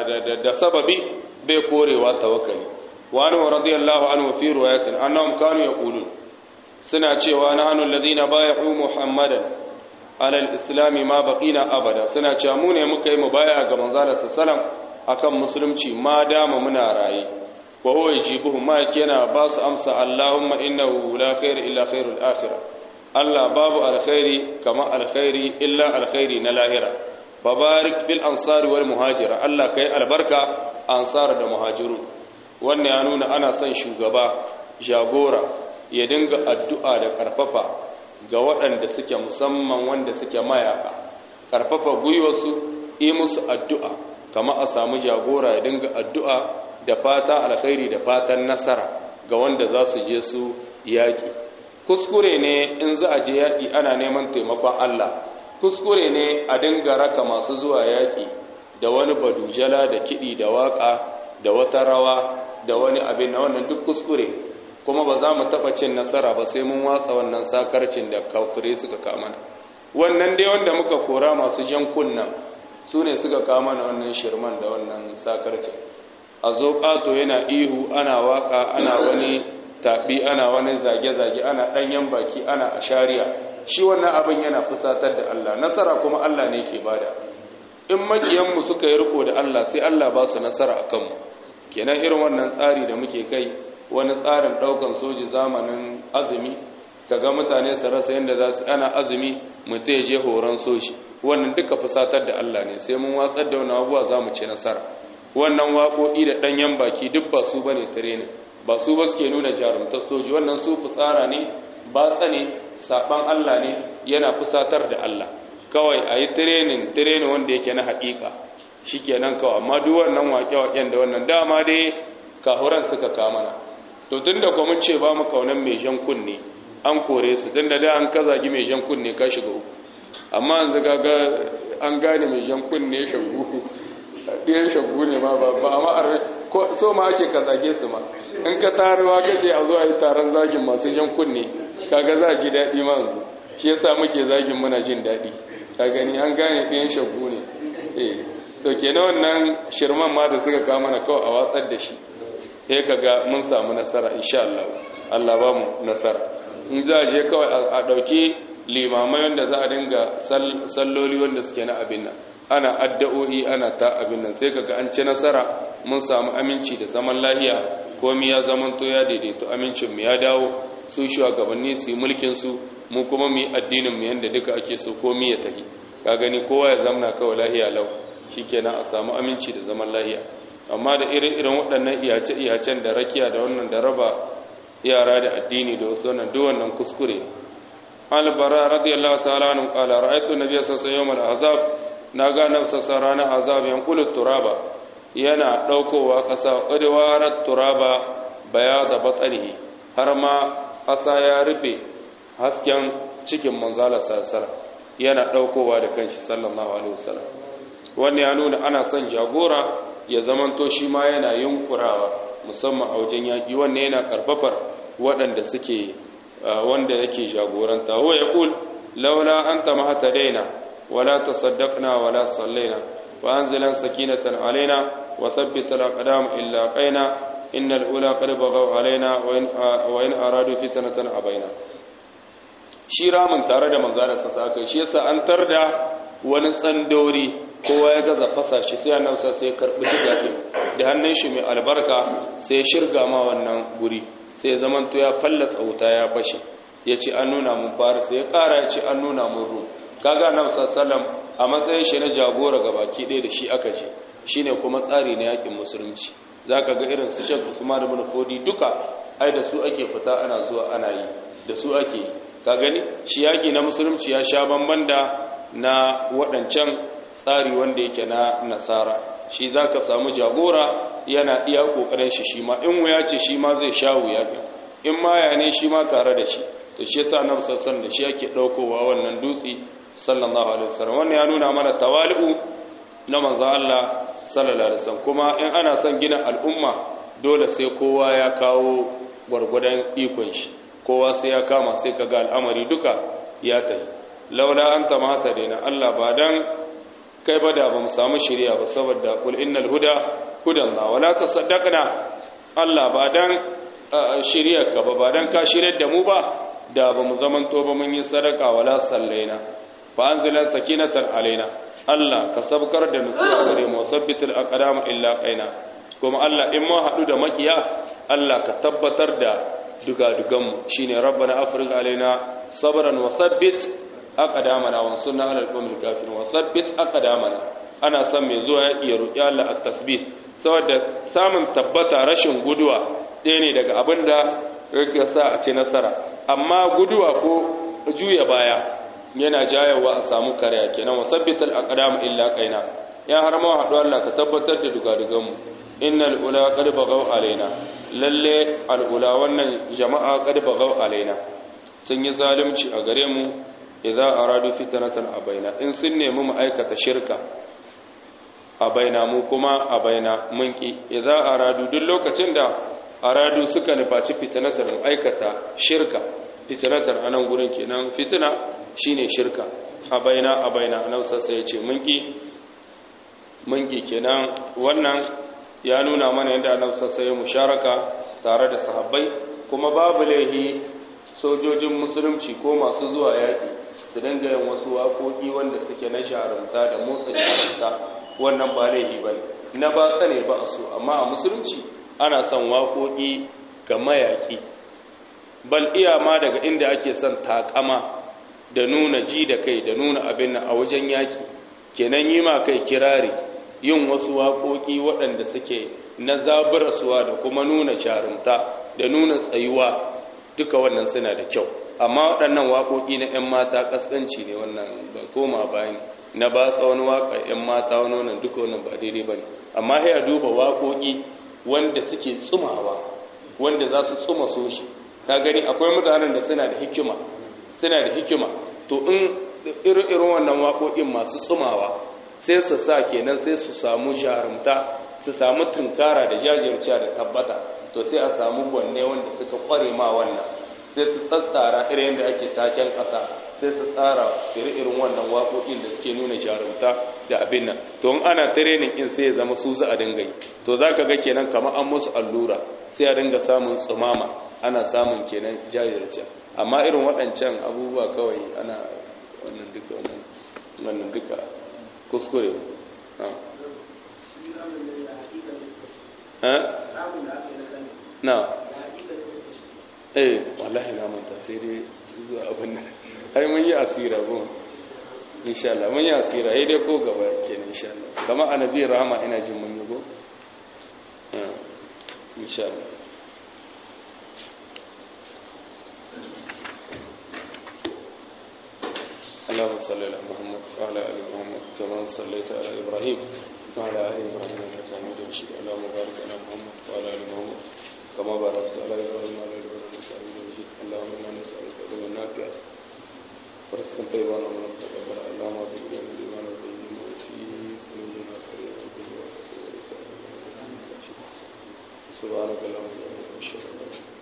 S1: da sababi bai korewa tawakkali wa anhu radiyallahu anhu fi riwayatin annahum kanu yaqulun suna cewa nahnu alladhina bay'u muhammadan ala al-islam ma baqina abada suna cewa mu ne muka yi mubaya ga manzala sallam akan musulunci ma dama muna raye wa huwa yajibuhu ma yana ba su amsa allahumma innahu la khair illa khairul akhirah Allah babu alkhairi kama alkhairi illa alkhairi na lahira fabarik fil ansari wal muhajira Allah kai albarka ansar da muhajiru wannan ya nuna ana son shugaba jagora ya dinga addu'a da karfafa ga waɗanda suke musamman wanda suke mayaka karfafa gwiwarsu yi musu addu'a kama a samu jagora ya dinga addu'a da fata alkhairi da fatan nasara ga wanda za su je su yaƙi kuskure ne in za a je yaƙi ana neman taimakon Allah kuskure ne a dinga raka masu zuwa yaƙi da wani badujala da kiɗi da waƙa da wata rawa da wani abin na wannan duk kuskure kuma ba za mu taɓa cin nasara ba sai mun watsa wannan sakarcin da kafirai suka kama wannan dai wanda muka kora masu jan kunnan su ne suka kama na wannan shirman da wannan sakarcin a zo ƙato yana ihu ana waƙa ana wani taɓi ana wani zage-zage ana ɗanyen baki ana a shari'a shi wannan abin yana fusatar da Allah nasara kuma Allah ne ke bada in makiyanmu suka yi riko da Allah sai Allah ba su nasara a kanmu kenan irin wannan tsari da muke kai wani tsarin ɗaukan soji zamanin azumi kaga mutane su rasa yadda za su ana azumi mutum ya je horon soji wannan duka fusatar da Allah ne sai mun watsar da wani abubuwa za mu ci nasara wannan waƙoƙi da ɗanyen baki duk ba su bane tare ne ba su ba suke nuna jarumtar soji wannan su fitsara ne ba tsane saban Allah ne yana fusatar da Allah kawai a yi tirenin tirenin wanda yake na haƙiƙa shi kenan kawai amma duk wannan waƙe-waƙen da wannan dama dai kahuran suka kamana to tun da kuma ce ba mu kaunan mai jan kunne an kore su tun da da an ka zagi mai jan kunne ka shiga uku amma yanzu ga an gane mai jan kunne shagu ɗiyan shagu ne ma ba ba amma so ma ake ka zage su ma in ka taruwa ka ce a zo a yi taron zagin masu jan kunne kaga za a ji daɗi ma yanzu shi yasa muke zagin muna jin daɗi ka gani an gane ɗiyan shagu ne eh to kenan wannan shirman ma da suka kawo mana kawai a watsar da shi sai kaga mun samu nasara insha Allah Allah ba mu nasara in za a je kawai a ɗauki limamai wanda za a dinga salloli wanda suke na abin nan ana addu'o'i ana ta abin nan sai kaga an ci nasara mun samu aminci da zaman lahiya komai ya zamanto ya daidaito amincin mu ya dawo su shugabanni su yi mulkin su mu kuma mu yi addinin mu yanda duka ake so komai ya tafi ka gani kowa ya zamna kawai lahiya lau shikenan a samu aminci da zaman lahiya amma da irin irin waɗannan iyace iyacen da rakiya da wannan da raba yara da addini da wasu wannan duk wannan kuskure al-bara radiyallahu ta'ala anhu qala ra'aytu nabiyya sallallahu alaihi wasallam al-ahzab naga nafsa rana azab yanqulu turaba yana daukowa kasa qadwarat turaba bayada batnihi har ma kasa ya rufe hasken cikin manzala sallallahu yana daukowa da kanshi sallallahu alaihi wasallam wannan ya nuna ana son jagora ya zamanto shi ma yana yunkurawa musamman a wajen yaƙi wannan yana ƙarfafar waɗanda suke wanda yake jagoranta huwa ya ƙul laula an ta mahata daina wala ta saddaqna wala sallaina fa anzilan sakinatan alaina wa thabbita alaqdam illa qaina innal ula qad baghaw alaina wa in aradu fitnatan abaina shi ramin tare da manzalar sa aka shi yasa an tarda wani tsandori kowa ya gaza fasa shi sai annabi sai ya karbi digadin da hannun shi mai albarka sai ya shirga ma wannan guri sai ya zamanto ya fallasa wuta ya fashe ya ce an nuna mun fara sai ya kara ya ce an nuna mun ru kaga annabi sallallahu a matsayin shi na jagora ga baki ɗaya da shi aka ce shine kuma tsari na yakin musulunci zaka ga irin su Sheikh Usman ibn Fodi duka ai da su ake fita ana zuwa ana yi da su ake ka gani shi yaki na musulunci ya sha bamban da na waɗancan tsari wanda yake na nasara shi zaka samu jagora yana iya kokarin shi shi ma in wuya ce shi ma zai sha wuya in ma ya ne shi ma tare da shi to shi yasa annabi sallallahu da shi yake daukowa wannan dutse sallallahu alaihi wasallam wannan ya nuna mana tawali'u na manzo Allah sallallahu alaihi wasallam kuma in ana son gina al'umma dole sai kowa ya kawo gwargwadon ikon shi kowa sai ya kama sai kaga al'amari duka ya tafi laula anta mata daina Allah ba dan kai ba da ba mu samu shari'a ba saboda kul innal huda hudan la wala tasaddaqna Allah ba dan shari'ar ka ba ba dan ka shiryar da mu ba da ba mu zaman to ba mun yi sadaka wala sallaina fa anzila sakinatan alaina Allah ka sabkar da nutsuwa gare mu sabbitul aqdam illa qaina kuma Allah in ma hadu da makiya Allah ka tabbatar da duga-dugan mu shine rabbana afrigh alaina sabran wa sabbit aqdamana wa sunna ala al-qawmil kafirin wa sabbit aqdamana ana son mai zuwa ya iya roki Allah at-tasbih saboda samun tabbata rashin guduwa ɗaya ne daga abinda yake sa a ce nasara amma guduwa ko juya baya yana jayawa a samu kariya kenan wa sabbital aqdam illa qaina ya harama hadu Allah ka tabbatar da dugadugan mu innal ula qad baghaw alaina lalle al ula wannan jama'a qad baghaw alaina sun yi zalunci a gare mu idza aradu fitnatan abaina in sun nemi mu aikata shirka abaina mu kuma abaina mun ki idza aradu duk lokacin da aradu suka nufaci fitnatan aikata shirka fitnatan anan gurin kenan fitna shine shirka abaina abaina nan sassa yace mun ki mun ki kenan wannan ya nuna mana yadda annabi sassa ya musharaka tare da sahabbai kuma babu laihi sojojin musulunci ko masu zuwa yaki su dinga yin wasu waƙoƙi wanda suke na sharumta da motsa jarumta wannan ba laihi bane na ba tsane ba a so amma a musulunci ana son waƙoƙi ga mayaƙi bal iya ma daga inda ake son takama da nuna ji da kai da nuna abin a wajen yaƙi kenan yi ma kai kirari yin wasu waƙoƙi waɗanda suke na zaburarsuwa da kuma nuna jarumta da nuna tsayuwa duka wannan suna da kyau amma waɗannan waƙoƙi na 'yan mata ƙasƙanci ne wannan ba koma bayan na ba tsawon waƙa 'yan mata wani wannan duka wannan ba daidai ba ne amma ya duba waƙoƙi wanda suke tsumawa wanda za su tsuma so shi ta gani akwai mutanen da suna da hikima suna da hikima to in irin wannan waƙoƙin masu tsumawa sai su sa kenan sai su samu jarumta su samu tunkara da jajirciya da tabbata to sai a samu gwanne wanda suka kware ma wannan sai su tsatsara irin yadda ake taken ƙasa sai su tsara irin wannan waƙoƙin da suke nuna jarumta da abin nan to in ana training in sai ya zama su za a dinga yi to za ka ga kenan kamar an musu allura sai a dinga samun tsumama ana samun kenan jajirciya amma irin waɗancan abubuwa kawai ana wannan duka wannan duka kuskure na eh wallahi na manta sai dai zuwa abin nan ai mun yi asira gun insha Allah mun yi asira sai dai ko gaba kenan insha Allah kama annabi rahama ina jin mun yi go insha Allah اللهم صل على محمد وعلى ال محمد كما صليت على ابراهيم وعلى ال ابراهيم انك حميد مجيد اللهم بارك على محمد وعلى ال محمد كما باركت على ابراهيم وعلى ال ابراهيم انك حميد مجيد اللهم انا نسالك علما نافعا ورزقا طيبا ومن تقبل اللهم اغفر لنا الايمان والدين وفي قلوبنا سريعا سبحانك اللهم وبحمدك اشهد ان لا اله الا انت